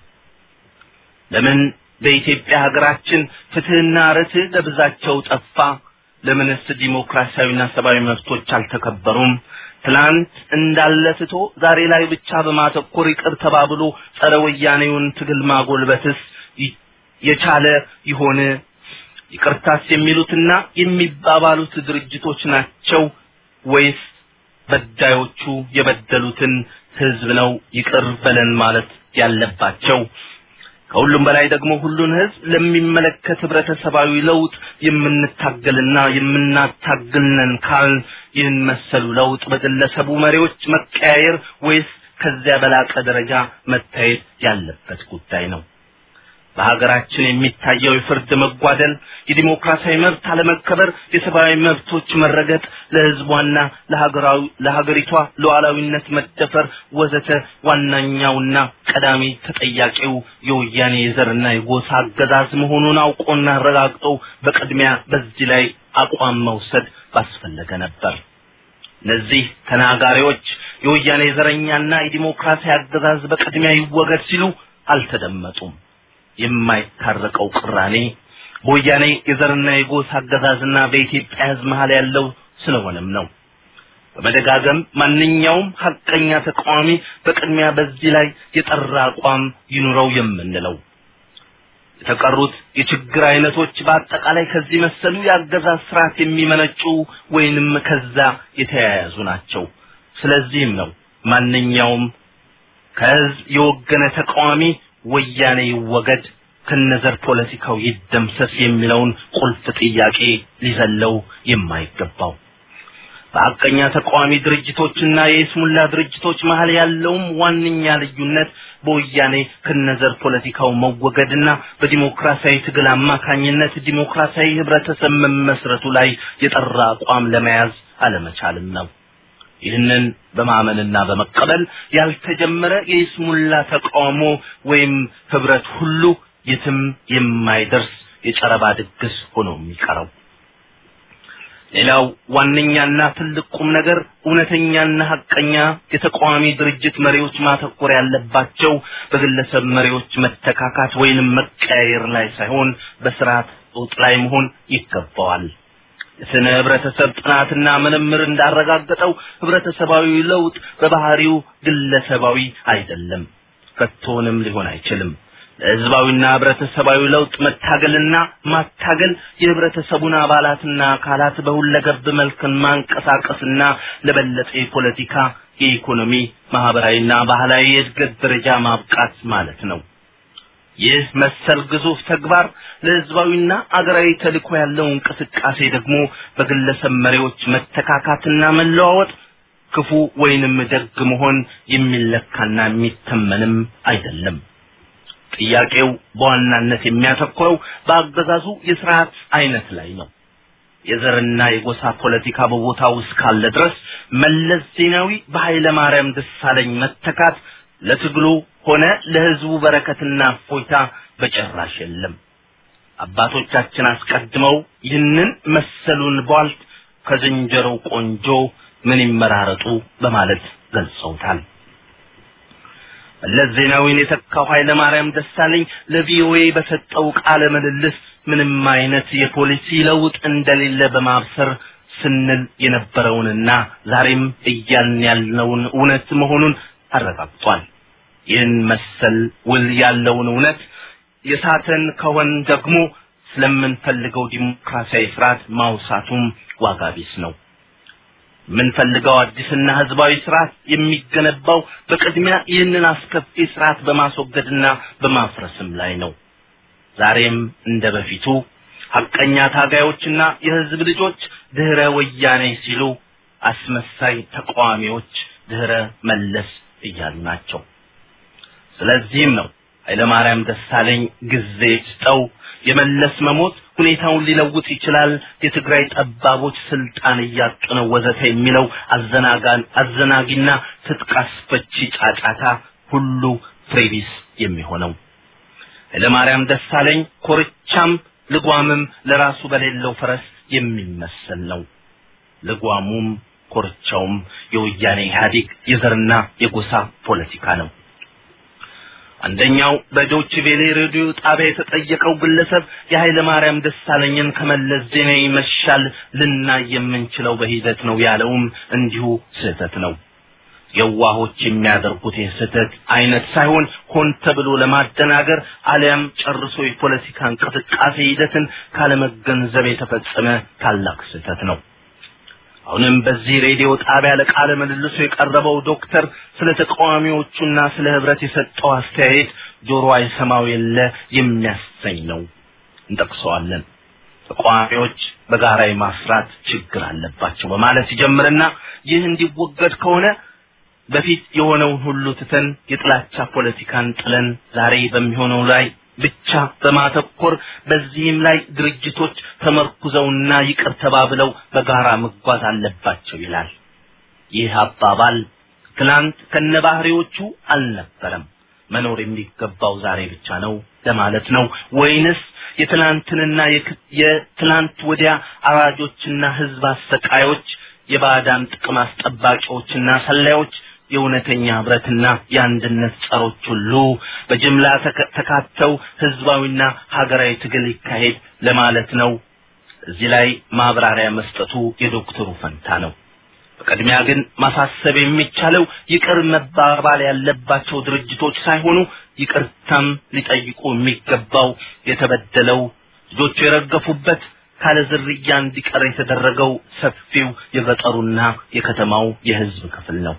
ለምን በኢትዮጵያ ሀገራችን ፍትህና ርትዕ ለብዛቸው ጠፋ? ለምንስ ዲሞክራሲያዊና ሰብአዊ መብቶች አልተከበሩም? ትላንት እንዳለ ትቶ ዛሬ ላይ ብቻ በማተኮር ይቅር ተባብሎ ጸረ ወያኔውን ትግል ማጎልበትስ የቻለ ይሆን? ይቅርታስ የሚሉትና የሚባባሉት ድርጅቶች ናቸው ወይስ በዳዮቹ የበደሉትን ህዝብ ነው ይቅር በለን ማለት ያለባቸው? ከሁሉም በላይ ደግሞ ሁሉን ህዝብ ለሚመለከት ህብረተሰባዊ ለውጥ የምንታገልና የምናታግልነን ካል ይህን መሰሉ ለውጥ በግለሰቡ መሪዎች መቀያየር ወይስ ከዚያ በላቀ ደረጃ መታየት ያለበት ጉዳይ ነው። በሀገራችን የሚታየው የፍርድ መጓደል፣ የዲሞክራሲያዊ መብት አለመከበር፣ የሰብአዊ መብቶች መረገጥ፣ ለህዝቧና ለሀገራዊ ለሀገሪቷ ሉዓላዊነት መደፈር ወዘተ ዋናኛውና ቀዳሚ ተጠያቂው የወያኔ የዘርና የጎሳ አገዛዝ መሆኑን አውቆና አረጋግጦ በቅድሚያ በዚህ ላይ አቋም መውሰድ ባስፈለገ ነበር። እነዚህ ተናጋሪዎች የወያኔ ዘረኛና የዲሞክራሲ አገዛዝ በቅድሚያ ይወገድ ሲሉ አልተደመጡም። የማይታረቀው ቅራኔ በወያኔ የዘርና የጎሳ አገዛዝና በኢትዮጵያ ህዝብ መሀል ያለው ስለሆነም ነው። በመደጋገም ማንኛውም ሀቀኛ ተቃዋሚ በቅድሚያ በዚህ ላይ የጠራ አቋም ይኑረው የምንለው የተቀሩት የችግር አይነቶች በአጠቃላይ ከዚህ መሰሉ የአገዛዝ ስርዓት የሚመነጩ ወይንም ከዛ የተያያዙ ናቸው። ስለዚህም ነው ማንኛውም ከህዝብ የወገነ ተቃዋሚ ወያኔ ይወገድ ከነዘር ፖለቲካው ይደምሰስ የሚለውን ቁልፍ ጥያቄ ሊዘለው የማይገባው በሀቀኛ ተቃዋሚ ድርጅቶችና የይስሙላ ድርጅቶች መሀል ያለውም ዋነኛ ልዩነት በወያኔ ከነዘር ፖለቲካው መወገድና በዲሞክራሲያዊ ትግል አማካኝነት ዲሞክራሲያዊ ህብረተሰብ መመስረቱ ላይ የጠራ አቋም ለመያዝ አለመቻልም ነው። ይህንን በማመንና በመቀበል ያልተጀመረ የይስሙላ ተቃውሞ ወይም ህብረት ሁሉ የትም የማይደርስ የጨረባ ድግስ ሆኖ የሚቀረው። ሌላው ዋነኛና ትልቅ ቁም ነገር እውነተኛና ሀቀኛ የተቃዋሚ ድርጅት መሪዎች ማተኮር ያለባቸው በግለሰብ መሪዎች መተካካት ወይንም መቀያየር ላይ ሳይሆን በስርዓት ለውጥ ላይ መሆን ይገባዋል። የስነ ህብረተሰብ ጥናትና ምርምር እንዳረጋገጠው ህብረተሰባዊ ለውጥ በባህሪው ግለሰባዊ አይደለም፣ ከቶንም ሊሆን አይችልም። ለህዝባዊና ህብረተሰባዊ ለውጥ መታገልና ማታገል የህብረተሰቡን አባላትና አካላት በሁለገብ መልክን ማንቀሳቀስና ለበለጠ የፖለቲካ፣ የኢኮኖሚ፣ ማህበራዊና ባህላዊ የእድገት ደረጃ ማብቃት ማለት ነው። ይህ መሰል ግዙፍ ተግባር ለህዝባዊና አገራዊ ተልእኮ ያለው እንቅስቃሴ ደግሞ በግለሰብ መሪዎች መተካካትና መለዋወጥ ክፉ ወይንም ደግ መሆን የሚለካና የሚተመንም አይደለም። ጥያቄው በዋናነት የሚያተኩረው በአገዛዙ የስርዓት አይነት ላይ ነው። የዘርና የጎሳ ፖለቲካ በቦታው እስካለ ድረስ መለስ ዜናዊ በኃይለ ማርያም ደሳለኝ መተካት ለትግሉ ሆነ ለህዝቡ በረከትና እፎይታ በጭራሽ የለም። አባቶቻችን አስቀድመው ይህንን መሰሉን ቧልት ከዝንጀሮ ቆንጆ ምን ይመራረጡ በማለት ገልጸውታል። መለስ ዜናዊን የተካው ኃይለ ማርያም ደሳለኝ ለቪኦኤ በሰጠው ቃለ ምልልስ ምንም አይነት የፖሊሲ ለውጥ እንደሌለ በማብሰር ስንል የነበረውንና ዛሬም እያልን ያልነውን እውነት መሆኑን አረጋግጧል። ይህን መሰል ውል ያለውን እውነት የሳተን ከሆን ደግሞ ስለምንፈልገው ዲሞክራሲያዊ ስርዓት ማውሳቱም ዋጋ ቢስ ነው። የምንፈልገው አዲስና ህዝባዊ ስርዓት የሚገነባው በቅድሚያ ይህንን አስከፊ ስርዓት በማስወገድና በማፍረስም ላይ ነው። ዛሬም እንደ በፊቱ ሐቀኛ ታጋዮችና የህዝብ ልጆች ድህረ ወያኔ ሲሉ፣ አስመሳይ ተቃዋሚዎች ድህረ መለስ እያሉ ናቸው። ስለዚህም ነው ኃይለማርያም ደሳለኝ ጊዜ ስጠው የመለስ መሞት ሁኔታውን ሊለውጥ ይችላል፣ የትግራይ ጠባቦች ስልጣን እያጡ ነው ወዘተ የሚለው አዘናጋን አዘናጊና ትጥቅ አስፈቺ ጫጫታ ሁሉ ፍሬቢስ የሚሆነው ኃይለማርያም ደሳለኝ ኮርቻም ልጓምም ለራሱ በሌለው ፈረስ የሚመሰል ነው። ልጓሙም ኮርቻውም የወያኔ ኢህአዴግ የዘርና የጎሳ ፖለቲካ ነው። አንደኛው በዶች ቬሌ ሬዲዮ ጣቢያ የተጠየቀው ግለሰብ የኃይለ ማርያም ደሳለኝን ከመለስ ዜናዊ መሻል ልናይ የምንችለው በሂደት ነው ያለውም እንዲሁ ስህተት ነው። የዋሆች የሚያደርጉት የስህተት አይነት ሳይሆን ሆን ተብሎ ለማደናገር አሊያም ጨርሶ የፖለቲካ እንቅስቃሴ ሂደትን ካለመገንዘብ የተፈጸመ ታላቅ ስህተት ነው። አሁንም በዚህ ሬዲዮ ጣቢያ ለቃለ ምልልሱ የቀረበው ዶክተር ስለ ተቃዋሚዎቹና ስለ ህብረት የሰጠው አስተያየት ጆሮ አይሰማው የለ የሚያሰኝ ነው። እንጠቅሰዋለን። ተቃዋሚዎች በጋራ የማስራት ችግር አለባቸው በማለት ይጀምርና ይህ እንዲወገድ ከሆነ በፊት የሆነውን ሁሉ ትተን የጥላቻ ፖለቲካን ጥለን ዛሬ በሚሆነው ላይ ብቻ በማተኮር በዚህም ላይ ድርጅቶች ተመርኩዘውና ይቅር ተባብለው በጋራ መጓዝ አለባቸው ይላል። ይህ አባባል ትናንት ከነባህሪዎቹ አልነበረም። መኖር የሚገባው ዛሬ ብቻ ነው ለማለት ነው ወይንስ የትናንትንና የትናንት ወዲያ አራጆችና ህዝብ አሰቃዮች የባዕዳን ጥቅም አስጠባቂዎችና ሰላዮች የእውነተኛ ህብረትና የአንድነት ጸሮች ሁሉ በጅምላ ተካተው ህዝባዊና ሀገራዊ ትግል ይካሄድ ለማለት ነው። እዚህ ላይ ማብራሪያ መስጠቱ የዶክተሩ ፈንታ ነው። በቅድሚያ ግን ማሳሰብ የሚቻለው ይቅር መባባል ያለባቸው ድርጅቶች ሳይሆኑ ይቅርታም ሊጠይቁ የሚገባው የተበደለው ልጆቹ የረገፉበት ካለ ዝርያ እንዲቀር የተደረገው ሰፊው የገጠሩና የከተማው የህዝብ ክፍል ነው።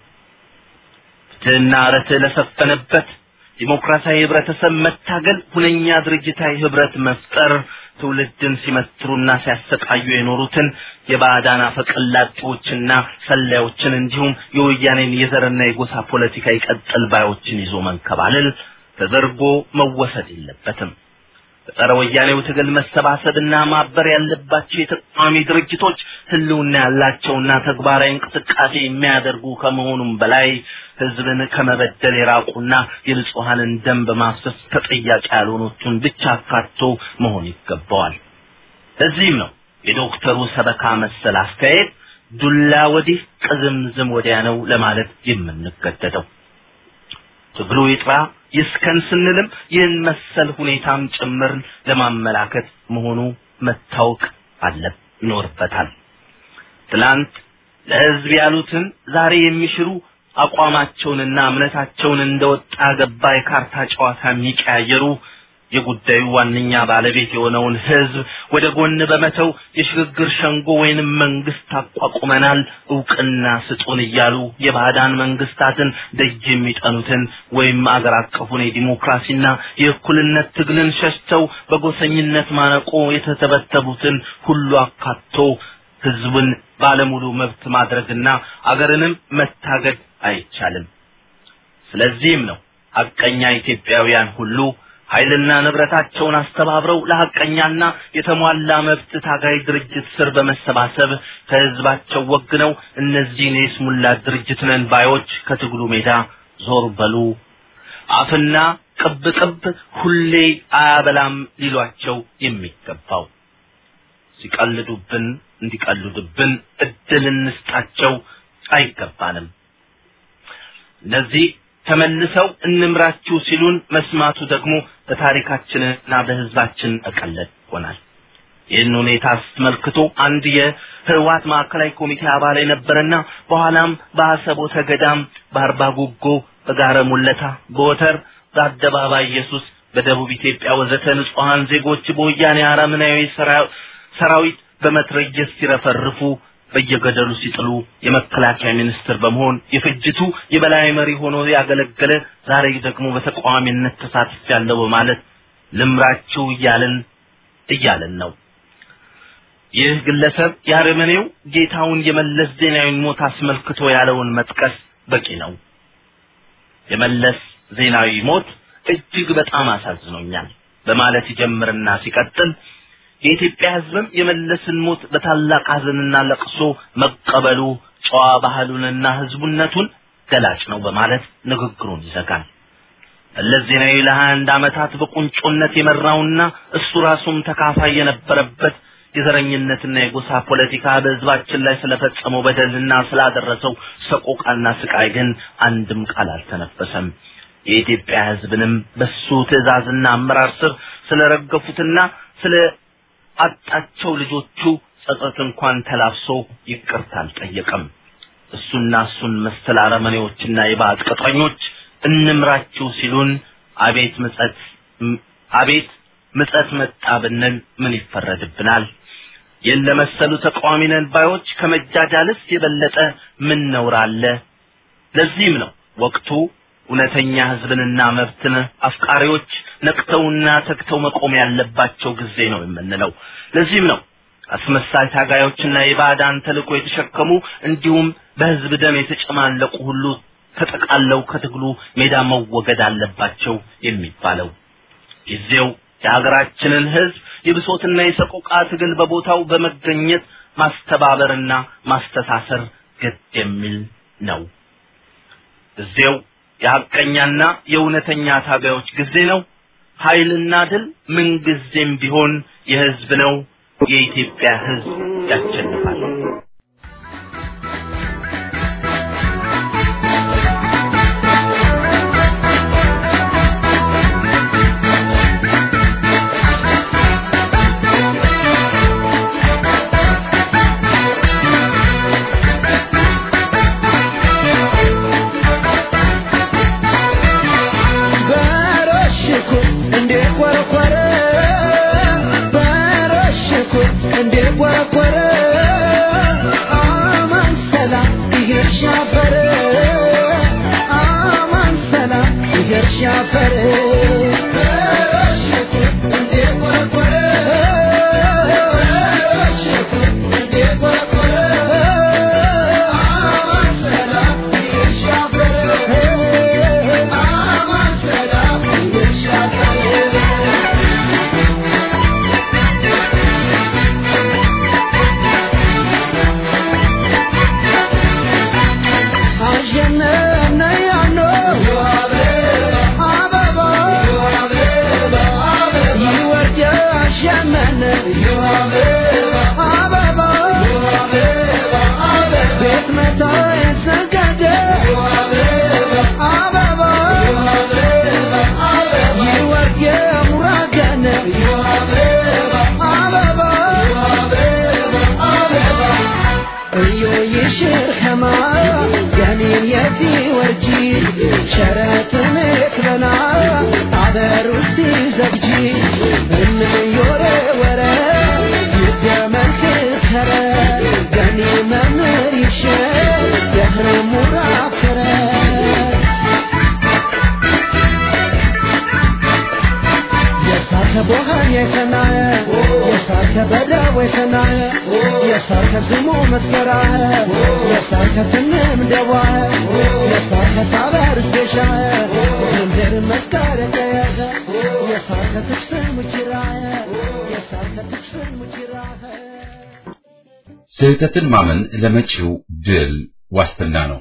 ፍትህና ርትዕ ለሰፈነበት ዲሞክራሲያዊ ህብረተሰብ መታገል ሁነኛ ድርጅታዊ ህብረት መፍጠር ትውልድን ሲመትሩና ሲያሰቃዩ የኖሩትን የባዕዳን አፈቀላጤዎችና ሰላዮችን እንዲሁም የወያኔን የዘርና የጎሳ ፖለቲካ ይቀጥል ባዮችን ይዞ መንከባለል ተደርጎ መወሰድ የለበትም። በጸረ ወያኔው ትግል መሰባሰብና ማበር ያለባቸው የተቃዋሚ ድርጅቶች ህልውና ያላቸውና ተግባራዊ እንቅስቃሴ የሚያደርጉ ከመሆኑም በላይ ህዝብን ከመበደል የራቁና የንጹሐንን ደም በማፍሰስ ተጠያቂ ያልሆኑትን ብቻ አካቶ መሆን ይገባዋል። ለዚህም ነው የዶክተሩ ሰበካ መሰል አስተያየት ዱላ ወዲህ ቅዝምዝም ወዲያ ነው ለማለት የምንገደደው። ትግሉ ይጥራ ይስከን ስንልም ይህን መሰል ሁኔታም ጭምር ለማመላከት መሆኑ መታወቅ አለ ይኖርበታል። ትላንት ለህዝብ ያሉትን ዛሬ የሚሽሩ አቋማቸውንና እምነታቸውን እንደወጣ ገባ የካርታ ጨዋታ የሚቀያየሩ የጉዳዩ ዋነኛ ባለቤት የሆነውን ህዝብ ወደ ጎን በመተው የሽግግር ሸንጎ ወይንም መንግስት አቋቁመናል እውቅና ስጡን እያሉ የባዕዳን መንግስታትን ደጅ የሚጠኑትን ወይም አገር አቀፉን የዲሞክራሲና የእኩልነት ትግልን ሸሽተው በጎሰኝነት ማነቆ የተተበተቡትን ሁሉ አካቶ ህዝብን ባለሙሉ መብት ማድረግና አገርንም መታገድ አይቻልም። ስለዚህም ነው ሐቀኛ ኢትዮጵያውያን ሁሉ ኃይልና ንብረታቸውን አስተባብረው ለሐቀኛና የተሟላ መብት ታጋይ ድርጅት ስር በመሰባሰብ ከህዝባቸው ወግነው እነዚህን የስሙላ ድርጅት ነን ባዮች ከትግሉ ሜዳ ዞር በሉ አፍና ቅብ ቅብ ሁሌ አያበላም ሊሏቸው የሚገባው ሲቀልዱብን እንዲቀልዱብን እድል እንስጣቸው አይገባንም። እነዚህ ተመልሰው እንምራችሁ ሲሉን መስማቱ ደግሞ በታሪካችንና በህዝባችን መቀለድ ይሆናል። ይህን ሁኔታ አስመልክቶ አንድ የህወሓት ማዕከላዊ ኮሚቴ አባል የነበረና በኋላም በአሰቦተ ገዳም፣ በአርባ ጉጎ፣ በጋረ ሙለታ፣ በወተር፣ በአደባባይ ኢየሱስ፣ በደቡብ ኢትዮጵያ ወዘተ ንጹሐን ዜጎች በወያኔ አረመኔያዊ ሰራዊት በመትረየስ ሲረፈርፉ በየገደሉ ሲጥሉ የመከላከያ ሚኒስትር በመሆን የፍጅቱ የበላይ መሪ ሆኖ ያገለገለ ዛሬ ደግሞ በተቃዋሚነት ተሳትፍ ያለው በማለት ልምራችሁ እያልን እያልን ነው። ይህ ግለሰብ የአረመኔው ጌታውን የመለስ ዜናዊን ሞት አስመልክቶ ያለውን መጥቀስ በቂ ነው። የመለስ ዜናዊ ሞት እጅግ በጣም አሳዝኖኛል በማለት ይጀምርና ሲቀጥል የኢትዮጵያ ሕዝብም የመለስን ሞት በታላቅ ሐዘንና ለቅሶ መቀበሉ ጨዋ ባህሉንና ሕዝቡነቱን ገላጭ ነው በማለት ንግግሩን ይዘጋል። መለስ ዜናዊ ለሀያ አንድ ዓመታት በቁንጮነት የመራውና እሱ ራሱም ተካፋይ የነበረበት የዘረኝነትና የጎሳ ፖለቲካ በህዝባችን ላይ ስለፈጸመው በደልና ስላደረሰው ሰቆቃና ስቃይ ግን አንድም ቃል አልተነፈሰም። የኢትዮጵያ ህዝብንም በሱ ትዕዛዝና አመራር ስር ስለረገፉትና ስለ አጣቸው ልጆቹ ጸጸት እንኳን ተላብሶ ይቅርታ አልጠየቀም። እሱና እሱን መሰል አረመኔዎችና የባዕድ ቅጥረኞች እንምራችሁ ሲሉን አቤት ምጸት አቤት ምጸት መጣ ብንል ምን ይፈረድብናል? የለመሰሉ ተቃዋሚ ነን ባዮች ከመጃጃልስ የበለጠ ምን ነውር አለ? ለዚህም ነው ወቅቱ እውነተኛ ህዝብንና መብትን አፍቃሪዎች ነቅተውና ተግተው መቆም ያለባቸው ጊዜ ነው የምንለው። ለዚህም ነው አስመሳይ ታጋዮችና የባዕዳን ተልእኮ የተሸከሙ እንዲሁም በህዝብ ደም የተጨማለቁ ሁሉ ተጠቃለው ከትግሉ ሜዳ መወገድ አለባቸው የሚባለው። ጊዜው የሀገራችንን ህዝብ የብሶትና የሰቆቃ ትግል በቦታው በመገኘት ማስተባበርና ማስተሳሰር ግድ የሚል ነው። ጊዜው የሐቀኛና የእውነተኛ ታጋዮች ጊዜ ነው። ኃይልና ድል ምንጊዜም ቢሆን የህዝብ ነው። የኢትዮጵያ ህዝብ ያሸንፋል። ስህተትን ማመን ለመጪው ድል ዋስትና ነው።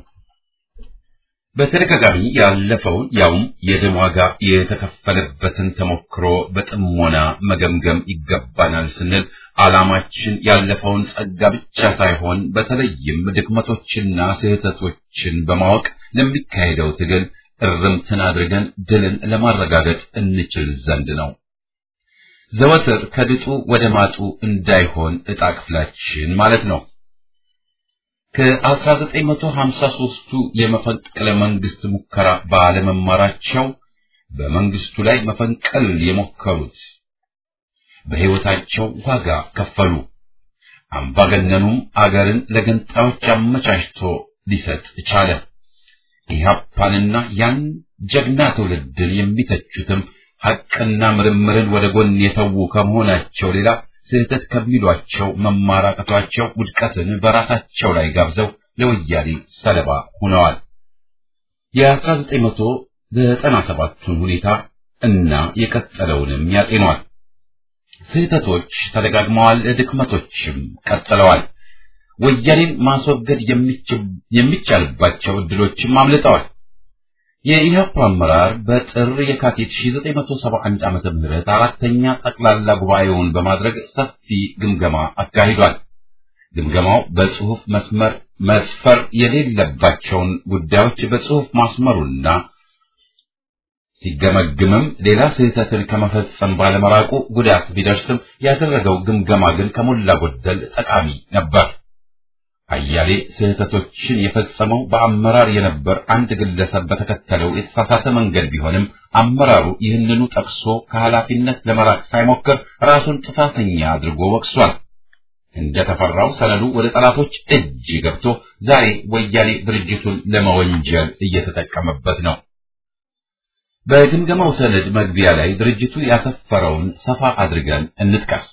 በተደጋጋሚ ያለፈውን ያውም የደም ዋጋ የተከፈለበትን ተሞክሮ በጥሞና መገምገም ይገባናል ስንል ዓላማችን ያለፈውን ጸጋ ብቻ ሳይሆን በተለይም ድክመቶችና ስህተቶችን በማወቅ ለሚካሄደው ትግል እርምትን አድርገን ድልን ለማረጋገጥ እንችል ዘንድ ነው። ዘወትር ከድጡ ወደ ማጡ እንዳይሆን ዕጣ ክፍላችን ማለት ነው። ከ1953ቱ የመፈንቅለ መንግስት ሙከራ ባለመማራቸው በመንግስቱ ላይ መፈንቀል የሞከሩት በሕይወታቸው ዋጋ ከፈሉ። አምባገነኑም አገርን ለገንጣዮች አመቻችቶ ሊሰጥ ቻለ። ኢህአፓንና ያን ጀግና ትውልድን የሚተቹትም ሐቅና ምርምርን ወደ ጎን የተዉ ከመሆናቸው ሌላ ስህተት ከሚሏቸው መማራቀቷቸው ውድቀትን በራሳቸው ላይ ጋብዘው ለወያኔ ሰለባ ሆነዋል። ዘጠና ሰባቱን ሁኔታ እና የቀጠለውንም ያጤኗል። ስህተቶች ተደጋግመዋል፣ ድክመቶችም ቀጥለዋል። ወያኔን ማስወገድ የሚቻልባቸው እድሎችም አምልጠዋል። የኢህአፓ አመራር በጥር የካቲት 1971 ዓመተ ምህረት አራተኛ ጠቅላላ ጉባኤውን በማድረግ ሰፊ ግምገማ አካሂዷል። ግምገማው በጽሁፍ መስመር መስፈር የሌለባቸውን ጉዳዮች በጽሁፍ ማስመሩና ሲገመግምም ሌላ ስህተትን ከመፈጸም ባለመራቁ ጉዳት ቢደርስም ያደረገው ግምገማ ግን ከሞላ ጎደል ጠቃሚ ነበር። አያሌ ስህተቶችን የፈጸመው በአመራር የነበር አንድ ግለሰብ በተከተለው የተሳሳተ መንገድ ቢሆንም አመራሩ ይህንኑ ጠቅሶ ከኃላፊነት ለመራቅ ሳይሞክር ራሱን ጥፋተኛ አድርጎ ወቅሷል። እንደተፈራው ሰነዱ ወደ ጠላቶች እጅ ገብቶ ዛሬ ወያኔ ድርጅቱን ለመወንጀል እየተጠቀመበት ነው። በግምገማው ሰነድ መግቢያ ላይ ድርጅቱ ያሰፈረውን ሰፋ አድርገን እንጥቀስ።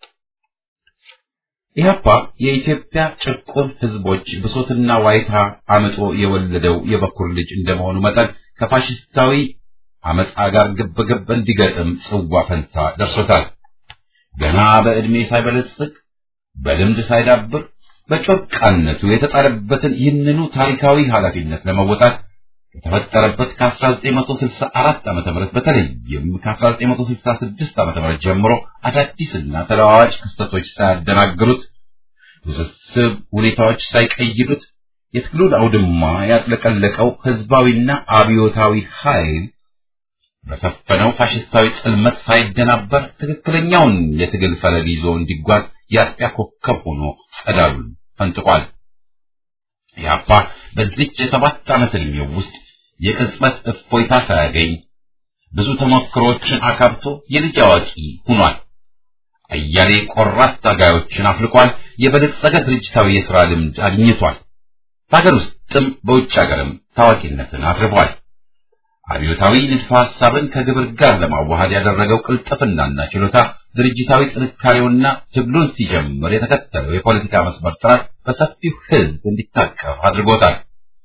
ኢህአፓ የኢትዮጵያ ጭቁን ህዝቦች ብሶትና ዋይታ አምጦ የወለደው የበኩር ልጅ እንደመሆኑ መጠን ከፋሽስታዊ አመፃ ጋር ግብግብ እንዲገጥም ጽዋ ፈንታ ደርሶታል። ገና በዕድሜ ሳይበለጽግ በልምድ ሳይዳብር በጮቃነቱ የተጣለበትን ይህንኑ ታሪካዊ ኃላፊነት ለመወጣት ከተፈጠረበት ከ1964 ዓመተ ምህረት በተለይም ከ1966 ዓመተ ምህረት ጀምሮ አዳዲስና ተለዋዋጭ ክስተቶች ሳያደናግሩት ውስብስብ ሁኔታዎች ሳይቀይዱት የትግሉን አውድማ ያጥለቀለቀው ህዝባዊና አብዮታዊ ኃይል በሰፈነው ፋሽስታዊ ጽልመት ሳይደናበር ትክክለኛውን የትግል ፈለግ ይዞ እንዲጓዝ የአጥቢያ ኮከብ ሆኖ ጸዳሉን ፈንጥቋል። ኢህአፓ በዚች የሰባት ዓመት ዕድሜው ውስጥ የቅጽበት እፎይታ ሳያገኝ ብዙ ተሞክሮችን አካብቶ የልጅ አዋቂ ሆኗል። አያሌ ቆራጥ ታጋዮችን አፍልቋል። የበለጸገ ድርጅታዊ የሥራ ልምድ አግኝቷል። በሀገር ውስጥም በውጭ ሀገርም ታዋቂነትን አትርፏል። አብዮታዊ ንድፈ ሐሳብን ከግብር ጋር ለማዋሃድ ያደረገው ቅልጥፍናና ችሎታ ድርጅታዊ ጥንካሬውና ትግሉን ሲጀምር የተከተለው የፖለቲካ መስመር ጥራት በሰፊው ሕዝብ እንዲታቀፍ አድርጎታል።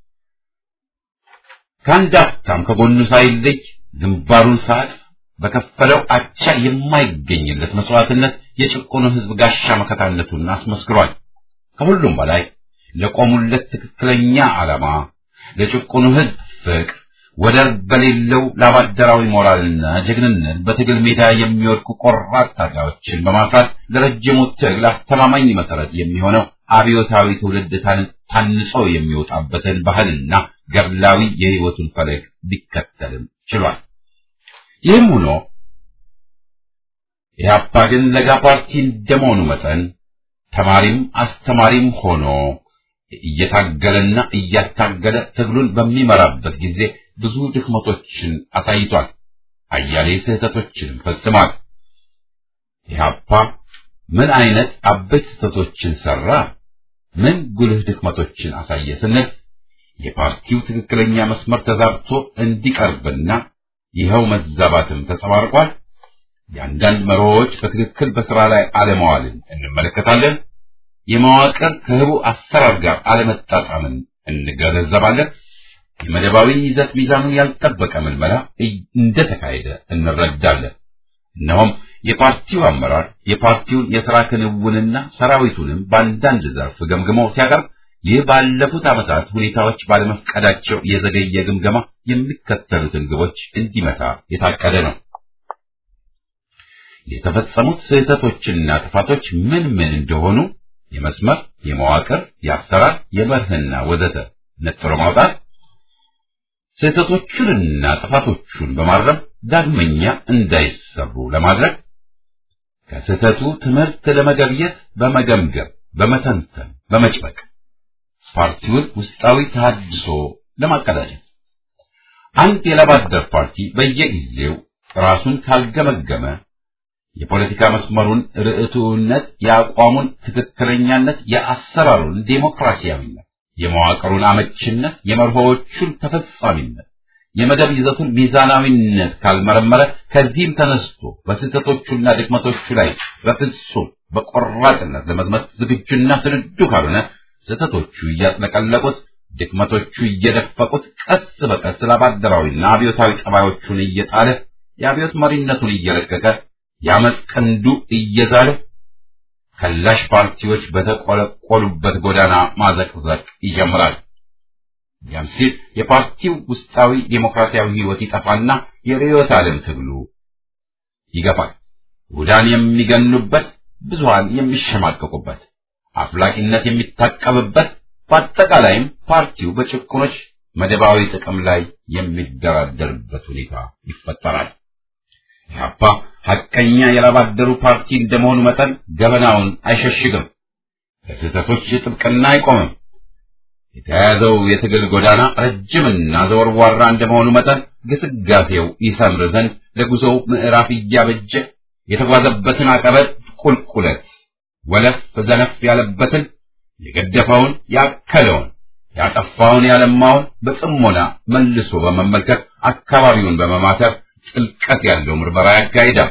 ከአንድ አፍታም ከጎኑ ሳይለይ ግንባሩን ሰዓት በከፈለው አቻ የማይገኝለት መስዋዕትነት የጭቁኑ ሕዝብ ጋሻ መከታነቱን አስመስክሯል። ከሁሉም በላይ ለቆሙለት ትክክለኛ ዓላማ ለጭቁኑ ሕዝብ ፍቅር ወደር በሌለው ላባደራዊ ሞራልና ጀግንነት በትግል ሜዳ የሚወድቁ ቆራጥ ታጋዮችን በማፍራት ለረጅሙ ትግል አስተማማኝ መሰረት የሚሆነው አብዮታዊ ትውልድ ታንጾ የሚወጣበትን ባህልና ገድላዊ የሕይወቱን ፈለግ ሊከተልም ችሏል። ይህም ሆኖ ኢህአፓ ግን ለጋ ፓርቲ እንደመሆኑ መጠን ተማሪም አስተማሪም ሆኖ እየታገለና እያታገለ ትግሉን በሚመራበት ጊዜ ብዙ ድክመቶችን አሳይቷል። አያሌ ስህተቶችንም ፈጽሟል። ኢህአፓ ምን አይነት አበይት ስህተቶችን ሰራ? ምን ጉልህ ድክመቶችን አሳየ ስንል የፓርቲው ትክክለኛ መስመር ተዛብቶ እንዲቀርብና ይኸው መዛባትም ተጸባርቋል። የአንዳንድ መርሆዎች በትክክል በስራ ላይ አለመዋልን እንመለከታለን። የመዋቅር ከህቡ አሰራር ጋር አለመጣጣምን እንገነዘባለን። የመደባዊ ይዘት ሚዛኑን ያልጠበቀ ምልመላ እንደተካሄደ እንረዳለን። እነሆም የፓርቲው አመራር የፓርቲውን የሥራ ክንውንና ሰራዊቱንም በአንዳንድ ዘርፍ ገምግሞ ሲያቀርብ ይህ ባለፉት ዓመታት ሁኔታዎች ባለመፍቀዳቸው የዘገየ ግምገማ የሚከተሉትን ግቦች እንዲመታ የታቀደ ነው። የተፈጸሙት ስህተቶችና ጥፋቶች ምን ምን እንደሆኑ የመስመር፣ የመዋቅር፣ የአሰራር፣ የመርህና ወዘተ ነጥሮ ማውጣት፣ ስህተቶቹንና ጥፋቶቹን በማረም ዳግመኛ እንዳይሰሩ ለማድረግ ከስህተቱ ትምህርት ለመገብየት በመገምገም በመተንተን በመጭበቅ ፓርቲውን ውስጣዊ ተሃድሶ ለማቀዳጀት አንድ የላባደር ፓርቲ በየጊዜው ራሱን ካልገመገመ የፖለቲካ መስመሩን ርዕቱነት፣ የአቋሙን ትክክለኛነት፣ የአሰራሩን ዴሞክራሲያዊነት፣ የመዋቅሩን አመችነት፣ የመርሆዎቹን ተፈጻሚነት፣ የመደብ ይዘቱን ሚዛናዊነት ካልመረመረ ከዚህም ተነስቶ በስህተቶቹና ድክመቶቹ ላይ በፍጹም በቆራጥነት ለመዝመት ዝግጁና ስንዱ ካልሆነ ስህተቶቹ እያጥለቀለቁት ድክመቶቹ እየደፈቁት ቀስ በቀስ ላባደራዊና አብዮታዊ ጠባዮቹን እየጣለ የአብዮት መሪነቱን እየለቀቀ የአመፅ ቀንዱ እየዛለ ከላሽ ፓርቲዎች በተቆለቆሉበት ጎዳና ማዘቅዘቅ ይጀምራል። ያም ሲል የፓርቲው ውስጣዊ ዴሞክራሲያዊ ህይወት ይጠፋና የርዕዮተ ዓለም ትግሉ ይገፋል። ውዳን የሚገኑበት፣ ብዙሃን የሚሸማቀቁበት፣ አፍላቂነት የሚታቀብበት፣ በአጠቃላይም ፓርቲው በጭቁኖች መደባዊ ጥቅም ላይ የሚደራደርበት ሁኔታ ይፈጠራል። ኢህአፓ ሐቀኛ የላባደሩ ፓርቲ እንደመሆኑ መጠን ገበናውን አይሸሽግም፣ ለስህተቶች ጥብቅና አይቆምም። የተያያዘው የትግል ጎዳና ረጅምና ዘወርዋራ እንደመሆኑ መጠን ግስጋሴው ይሰምር ዘንድ ለጉዞው ምዕራፍ እያበጀ የተጓዘበትን አቀበት ቁልቁለት ወለፍ ዘነፍ ያለበትን የገደፈውን ያከለውን ያጠፋውን ያለማውን በጽሞና መልሶ በመመልከት አካባቢውን በመማተር ጥልቀት ያለው ምርመራ ያካሂዳል።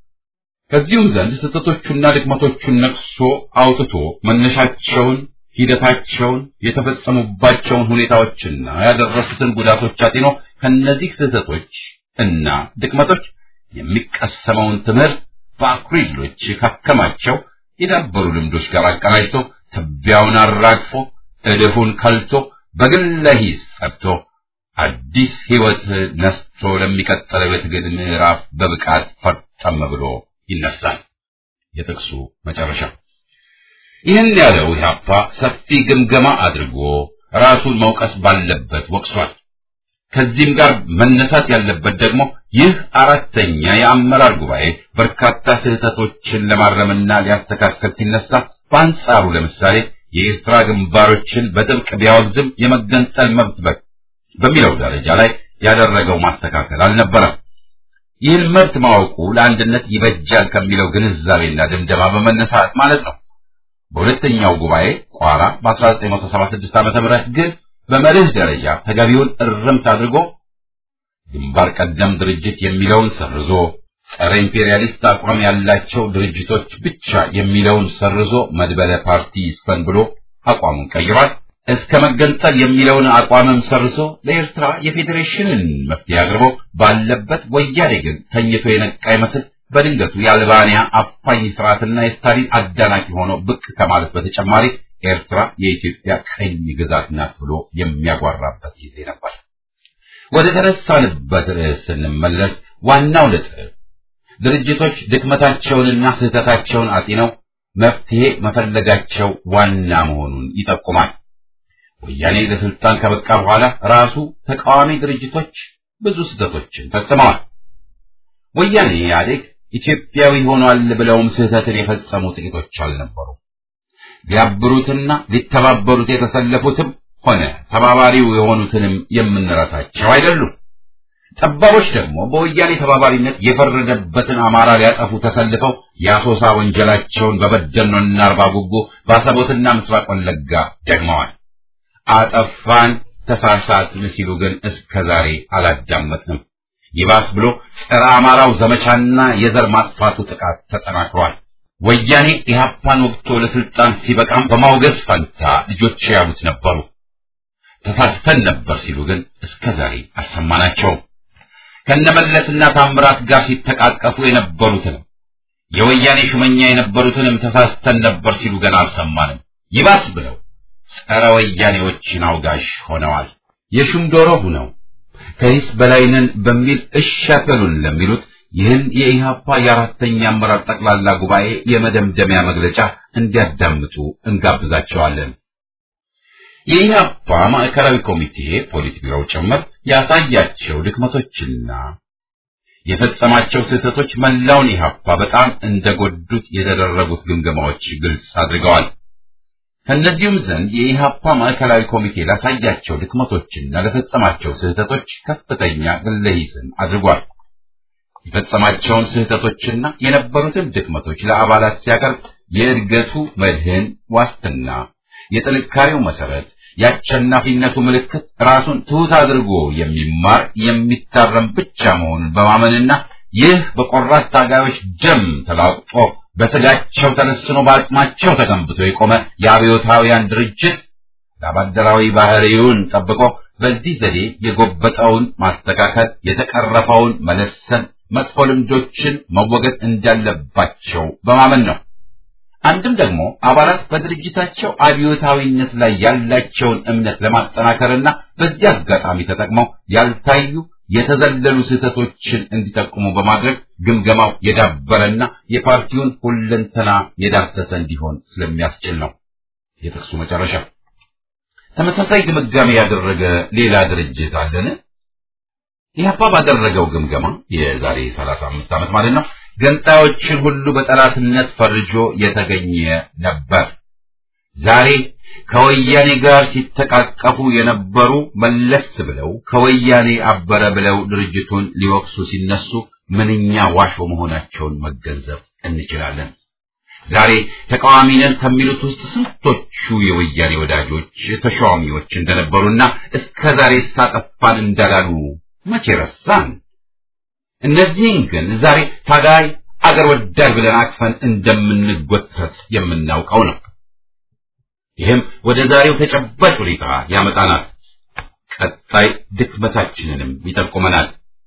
ከዚሁም ዘንድ ስህተቶቹና ድክመቶቹን ነቅሶ አውጥቶ መነሻቸውን፣ ሂደታቸውን፣ የተፈጸሙባቸውን ሁኔታዎችና ያደረሱትን ጉዳቶች አጢኖ ከነዚህ ስህተቶች እና ድክመቶች የሚቀሰመውን ትምህርት በአኩሪ ድሎች ካከማቸው የዳበሩ ልምዶች ጋር አቀናጅቶ ትቢያውን አራግፎ እድፉን ከልቶ በግለ ሂስ ጸድቶ አዲስ ሕይወት ነስቶ ለሚቀጥለው የትግል ምዕራፍ በብቃት ፈርጠም ብሎ ይነሳል። የጥቅሱ መጨረሻ ይህን ያለው ኢህአፓ ሰፊ ግምገማ አድርጎ ራሱን መውቀስ ባለበት ወቅሷል። ከዚህም ጋር መነሳት ያለበት ደግሞ ይህ አራተኛ የአመራር ጉባኤ በርካታ ስህተቶችን ለማረምና ሊያስተካከል ሲነሳ፣ በአንጻሩ ለምሳሌ የኤርትራ ግንባሮችን በጥብቅ ቢያወግዝም የመገንጠል መብት በሚለው ደረጃ ላይ ያደረገው ማስተካከል አልነበረም። ይህን መብት ማወቁ ለአንድነት ይበጃል ከሚለው ግንዛቤና ድምደማ በመነሳት ማለት ነው። በሁለተኛው ጉባኤ ቋራ በ1976 ዓ.ም ግን በመርህ ደረጃ ተገቢውን እርምት አድርጎ ግንባር ቀደም ድርጅት የሚለውን ሰርዞ ጸረ ኢምፔሪያሊስት አቋም ያላቸው ድርጅቶች ብቻ የሚለውን ሰርዞ መድበለ ፓርቲ ይስፈን ብሎ አቋሙን ቀይሯል። እስከ መገንጠል የሚለውን አቋምም ሰርዞ ለኤርትራ የፌዴሬሽንን መፍትሄ አቅርቦ ባለበት ወያኔ ግን ተኝቶ የነቃ ይመስል በድንገቱ የአልባንያ አፋኝ ስርዓትና የስታሊን አዳናቂ ሆኖ ብቅ ከማለት በተጨማሪ ኤርትራ የኢትዮጵያ ቀኝ ግዛት ናት ብሎ የሚያጓራበት ጊዜ ነበር። ወደ ተነሳንበት ርዕስ ስንመለስ ዋናው ነጥብ ድርጅቶች ድክመታቸውንና ስህተታቸውን አጢነው መፍትሄ መፈለጋቸው ዋና መሆኑን ይጠቁማል። ወያኔ ለስልጣን ከበቃ በኋላ ራሱ ተቃዋሚ ድርጅቶች ብዙ ስህተቶችን ፈጽመዋል። ወያኔ ኢህአዴግ ኢትዮጵያዊ ሆኗል ብለውም ስህተትን የፈጸሙ ጥቂቶች አልነበሩ። ሊያብሩትና ሊተባበሩት የተሰለፉትም ሆነ ተባባሪው የሆኑትንም የምንረሳቸው አይደሉም። ጠባቦች ደግሞ በወያኔ ተባባሪነት የፈረደበትን አማራ ሊያጠፉ ተሰልፈው የአሶሳ ወንጀላቸውን በበደኖና አርባ ጉጉ በአሰቦትና ምስራቅ ወለጋ ደግመዋል። አጠፋን ተሳሳትን ሲሉ ግን እስከ ዛሬ አላዳመጥንም። ይባስ ብሎ ጸረ አማራው ዘመቻና የዘር ማጥፋቱ ጥቃት ተጠናክሯል። ወያኔ ኢህአፓን ወቅቶ ለስልጣን ሲበቃም በማውገዝ ፈንታ ልጆች ያሉት ነበሩ። ተሳስተን ነበር ሲሉ ግን እስከ ዛሬ አልሰማናቸውም። ከነመለስና ታምራት ጋር ሲተቃቀፉ የነበሩትንም የወያኔ ሹመኛ የነበሩትንም ተሳስተን ነበር ሲሉ ገና አልሰማንም። ይባስ ብለው ጸረ ወያኔዎችን አውጋሽ ሆነዋል። የሹም ዶሮ ሁነው ከሂስ በላይነን በሚል እሻከሉን ለሚሉት ይህን የኢህአፓ የአራተኛ አመራር ጠቅላላ ጉባኤ የመደምደሚያ መግለጫ እንዲያዳምጡ እንጋብዛቸዋለን። የኢህአፓ ማዕከላዊ ኮሚቴ ፖሊት ቢሮው ጭምር ያሳያቸው ድክመቶችና የፈጸማቸው ስህተቶች መላውን ኢህአፓ በጣም እንደጎዱት የተደረጉት ግምገማዎች ግልጽ አድርገዋል። ከእነዚሁም ዘንድ የኢህአፓ ማዕከላዊ ኮሚቴ ላሳያቸው ድክመቶችና ለፈጸማቸው ስህተቶች ከፍተኛ ግለሂስን አድርጓል። የፈጸማቸውን ስህተቶችና የነበሩትን ድክመቶች ለአባላት ሲያቀርብ የእድገቱ መድህን ዋስትና፣ የጥንካሬው መሰረት፣ የአሸናፊነቱ ምልክት ራሱን ትሑት አድርጎ የሚማር የሚታረም ብቻ መሆኑን በማመንና ይህ በቆራት ታጋዮች ደም ተላቅጦ በስጋቸው ተለስኖ በአጽማቸው ተገንብቶ የቆመ የአብዮታውያን ድርጅት ለአባደራዊ ባህሪውን ጠብቆ በዚህ ዘዴ የጎበጠውን ማስተካከል፣ የተቀረፈውን መለሰን፣ መጥፎ ልምዶችን መወገድ እንዳለባቸው በማመን ነው። አንድም ደግሞ አባላት በድርጅታቸው አብዮታዊነት ላይ ያላቸውን እምነት ለማጠናከርና በዚህ አጋጣሚ ተጠቅመው ያልታዩ የተዘለሉ ስህተቶችን እንዲጠቁሙ በማድረግ ግምገማው የዳበረና የፓርቲውን ሁለንተና የዳሰሰ እንዲሆን ስለሚያስችል ነው። የጥቅሱ መጨረሻ ተመሳሳይ ግምጋሜ ያደረገ ሌላ ድርጅት አለን? ኢህአፓ ባደረገው ግምገማ የዛሬ 35 ዓመት ማለት ነው ገንጣዮችን ሁሉ በጠላትነት ፈርጆ የተገኘ ነበር። ዛሬ ከወያኔ ጋር ሲተቃቀፉ የነበሩ መለስ ብለው ከወያኔ አበረ ብለው ድርጅቱን ሊወቅሱ ሲነሱ ምንኛ ዋሾ መሆናቸውን መገንዘብ እንችላለን። ዛሬ ተቃዋሚ ነን ከሚሉት ውስጥ ስንቶቹ የወያኔ ወዳጆች ተሿሚዎች እንደነበሩና እስከ ዛሬ ሳጠፋን እንዳላሉ መቼ ረሳን? እነዚህን ግን ዛሬ ታጋይ አገር ወዳድ ብለን አቅፈን እንደምንጎተት የምናውቀው ነው። ይህም ወደ ዛሬው ተጨባጭ ሁኔታ ያመጣናል። ቀጣይ ድክመታችንንም ይጠቁመናል።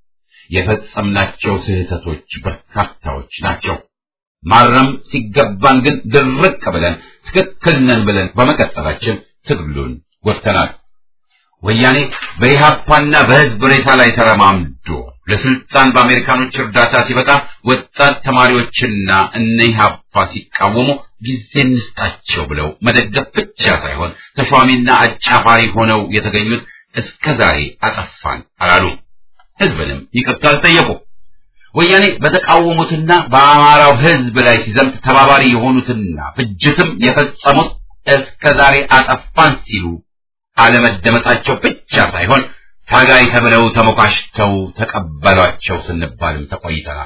የፈጸምናቸው ስህተቶች በርካታዎች ናቸው። ማረም ሲገባን ግን ድርቅ ብለን ትክክል ነን ብለን በመቀጠላችን ትግሉን ጎድተናል። ወያኔ በኢህአፓና በህዝብ ሬሳ ላይ ተረማምዶ ለስልጣን በአሜሪካኖች እርዳታ ሲበቃ ወጣት ተማሪዎችና እነ ኢህአፓ ሲቃወሙ ጊዜ እንስጣቸው ብለው መደገፍ ብቻ ሳይሆን ተሿሚና አጫፋሪ ሆነው የተገኙት እስከ ዛሬ አጠፋን አላሉ። ህዝብንም ይቅርታ አልጠየቁ። ወያኔ በተቃወሙትና በአማራው ህዝብ ላይ ሲዘምት ተባባሪ የሆኑትና ፍጅትም የፈጸሙት እስከ ዛሬ አጠፋን ሲሉ አለመደመጣቸው ብቻ ሳይሆን ታጋይ ተብለው ተሞካሽተው ተቀበሏቸው ስንባልም ተቆይተናል።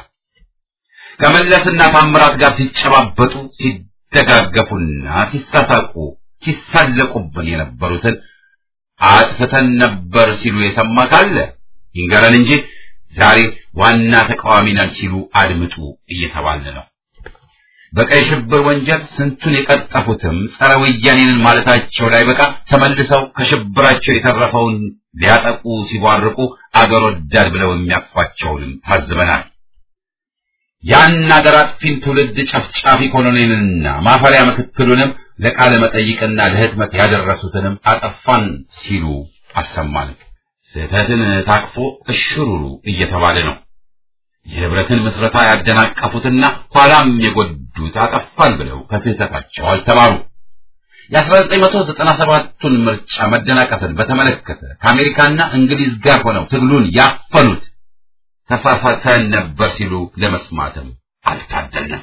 ከመለስና ታምራት ጋር ሲጨባበጡ ሲደጋገፉና ሲሳሳቁ ሲሳለቁብን የነበሩትን አጥፍተን ነበር ሲሉ የሰማ ካለ ይንገረን እንጂ ዛሬ ዋና ተቃዋሚ ነን ሲሉ አድምጡ እየተባለ ነው። በቀይ ሽብር ወንጀል ስንቱን የቀጠፉትም ጸረ ወያኔንን ማለታቸው ላይ በቃ ተመልሰው ከሽብራቸው የተረፈውን ሊያጠቁ ሲቧርቁ አገር ወዳድ ብለው የሚያቅፏቸውንም ታዝበናል። ያን አገር አጥፊን ትውልድ ጨፍጫፊ ኮሎኔልንና ማፈሪያ ምክትሉንም ለቃለ መጠይቅና ለህትመት ያደረሱትንም አጠፋን ሲሉ አሰማን። ስህተትን ታቅፎ እሽሩሩ እየተባለ ነው። የህብረትን ምስረታ ያደናቀፉትና ኋላም የጎዱት አጠፋን ብለው ከስህተታቸው አልተማሩ። የ1997ቱን ምርጫ መደናቀፍን በተመለከተ ከአሜሪካና እንግሊዝ ጋር ሆነው ትግሉን ያፈኑት ተሳሳተን ነበር ሲሉ ለመስማትም አልታደልንም።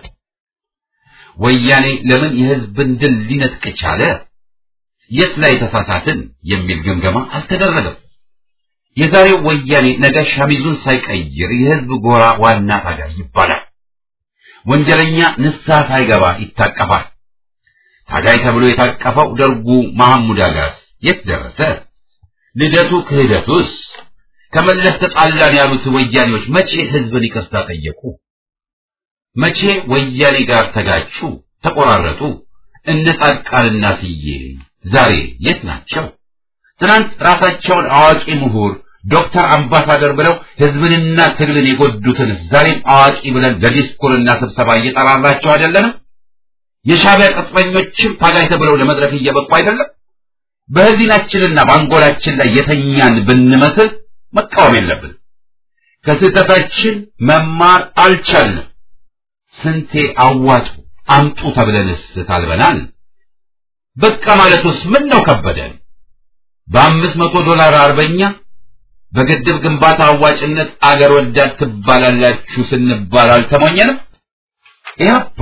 ወያኔ ለምን የህዝብን ድል ሊነጥቅ ቻለ? የት ላይ ተሳሳትን የሚል ግምገማ አልተደረገም። የዛሬው ወያኔ ነገ ሸሚዙን ሳይቀይር የህዝብ ጎራ ዋና ታጋይ ይባላል። ወንጀለኛ ንስሐ ሳይገባ ይታቀፋል። ታጋይ ተብሎ የታቀፈው ደርጉ መሐሙድ አጋስ የት ደረሰ? ልደቱ ክህደቱስ? ከመለስ ተጣላን ያሉት ወያኔዎች መቼ ህዝብን ይቅርታ ጠየቁ? መቼ ወያኔ ጋር ተጋጩ፣ ተቆራረጡ? እነ ጻድቃንና ስዬ ዛሬ የት ናቸው? ትናንት ራሳቸውን አዋቂ ምሁር ዶክተር አምባሳደር ብለው ህዝብንና ትግልን የጎዱትን ዛሬም አዋቂ ብለን ለዲስኩርና ስብሰባ እየጠራራቸው አይደለንም? የሻዕቢያ ቅጥረኞችም ታጋይ ተብለው ለመድረክ እየበቁ አይደለም? በህሊናችንና በአንጎላችን ላይ የተኛን ብንመስል መቃወም የለብን። ከስህተታችን መማር አልቻልንም። ስንቴ አዋጡ አምጡ ተብለንስ ታልበናል። በቃ ማለቱስ ምን ነው ከበደን? በአምስት መቶ ዶላር አርበኛ በግድብ ግንባታ አዋጭነት አገር ወዳድ ትባላላችሁ ስንባል አልተሞኘንም። ኢህአፓ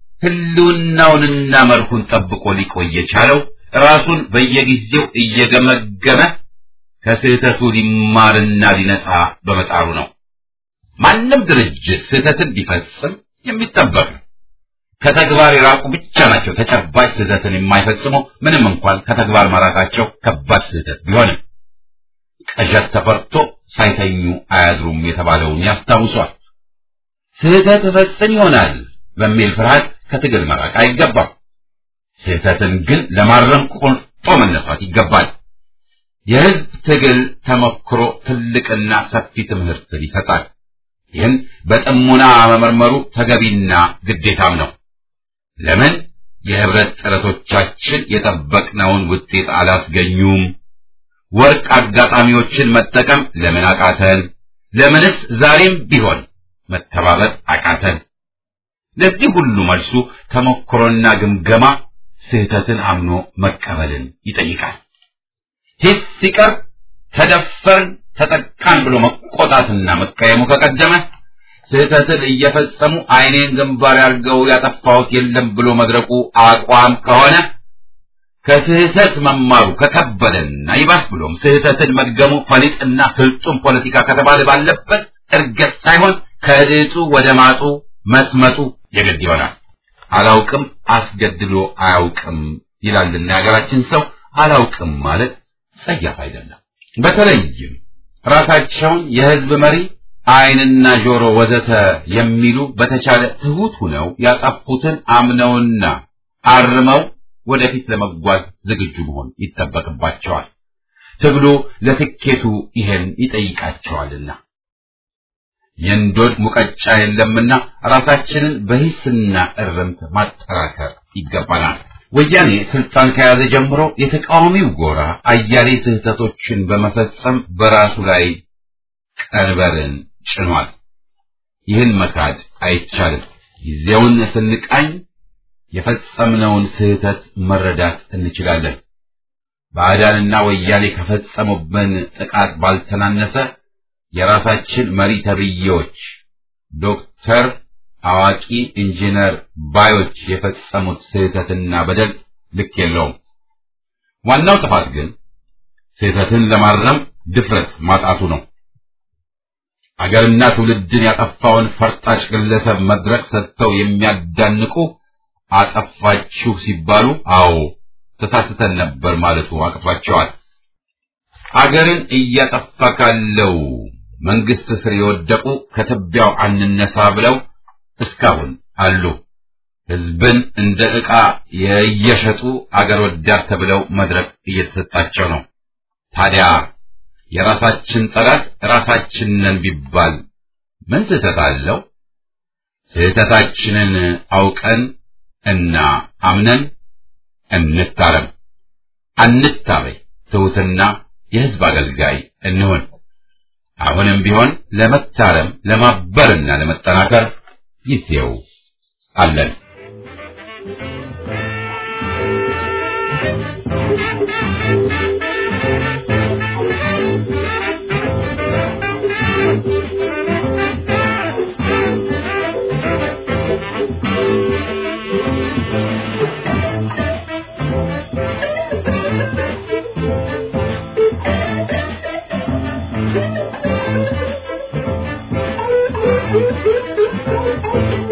ህልውናውንና መርሁን ጠብቆ ሊቆይ የቻለው ራሱን በየጊዜው እየገመገመ ከስህተቱ ሊማርና ሊነጻ በመጣሩ ነው። ማንም ድርጅት ስህተትን ቢፈጽም የሚጠበቅ ነው። ከተግባር የራቁ ብቻ ናቸው ተጨባጭ ስህተትን የማይፈጽሙ ምንም እንኳን ከተግባር መራቃቸው ከባድ ስህተት ቢሆንም። ቅዠት ተፈርቶ ሳይተኙ አያድሩም የተባለውን ያስታውሷል። ስህተት እፈጽም ይሆናል በሚል ፍርሃት ከትግል መራቅ አይገባም። ስህተትን ግን ለማረም መነሳት ይገባል። የህዝብ ትግል ተሞክሮ ትልቅና ሰፊ ትምህርትን ይሰጣል። ይህን በጥሙና መመርመሩ ተገቢና ግዴታም ነው። ለምን የህብረት ጥረቶቻችን የጠበቅነውን ውጤት አላስገኙም? ወርቅ አጋጣሚዎችን መጠቀም ለምን አቃተን? ለምንስ ዛሬም ቢሆን መተባበር አቃተን? ለዚህ ሁሉ መልሱ ተሞክሮና ግምገማ ስህተትን አምኖ መቀበልን ይጠይቃል። ሂስ ሲቀር ተደፈርን፣ ተጠቃን ብሎ መቆጣትና መቀየሙ ከቀደመ ስህተትን እየፈጸሙ አይኔን ግንባር ያርገው ያጠፋሁት የለም ብሎ መድረቁ አቋም ከሆነ ከስህተት መማሩ ከከበደና ይባስ ብሎም ስህተትን መድገሙ ፈሊጥና ፍልጡም ፖለቲካ ከተባለ ባለበት እርገት ሳይሆን ከድጡ ወደ ማጡ መስመጡ የግድ ይሆናል። አላውቅም አስገድሎ አያውቅም ይላልና የሀገራችን ሰው አላውቅም ማለት ጸያፍ አይደለም። በተለይም ራሳቸውን የህዝብ መሪ አይንና ጆሮ ወዘተ የሚሉ በተቻለ ትሁት ሁነው ያጠፉትን አምነውና አርመው ወደፊት ለመጓዝ ዝግጁ መሆን ይጠበቅባቸዋል። ትግሉ ለስኬቱ ይሄን ይጠይቃቸዋልና የእንዶድ ሙቀጫ የለምና ራሳችንን በሂስና እርምት ማጠራከር ይገባናል። ወያኔ ስልጣን ከያዘ ጀምሮ የተቃዋሚው ጎራ አያሌ ስህተቶችን በመፈጸም በራሱ ላይ ቀንበርን ጭኗል። ይህን መካድ አይቻልም። ጊዜውን ስንቃኝ የፈጸምነውን ስህተት መረዳት እንችላለን። ባዕዳንና ወያኔ ከፈጸሙብን ጥቃት ባልተናነሰ የራሳችን መሪ ተብዬዎች ዶክተር፣ አዋቂ፣ ኢንጂነር ባዮች የፈጸሙት ስህተትና በደል ልክ የለውም። ዋናው ጥፋት ግን ስህተትን ለማረም ድፍረት ማጣቱ ነው። አገርና ትውልድን ያጠፋውን ፈርጣጭ ግለሰብ መድረክ ሰጥተው የሚያዳንቁ አጠፋችሁ ሲባሉ አዎ ተሳስተን ነበር ማለቱ አቅቷቸዋል። አገርን እያጠፋ ካለው መንግስት ስር የወደቁ ከትቢያው አንነሳ ብለው እስካሁን አሉ። ህዝብን እንደ ዕቃ የየሸጡ አገር ወዳድ ተብለው መድረክ እየተሰጣቸው ነው። ታዲያ የራሳችን ጠላት ራሳችን ነን ቢባል ምን ስህተት አለው? ስህተታችንን አውቀን እና አምነን እንታረም፣ አንታበይ፣ ትሑትና የህዝብ አገልጋይ እንሆን። አሁንም ቢሆን ለመታረም ለማበርና ለመጠናከር ጊዜው አለን። Thank you.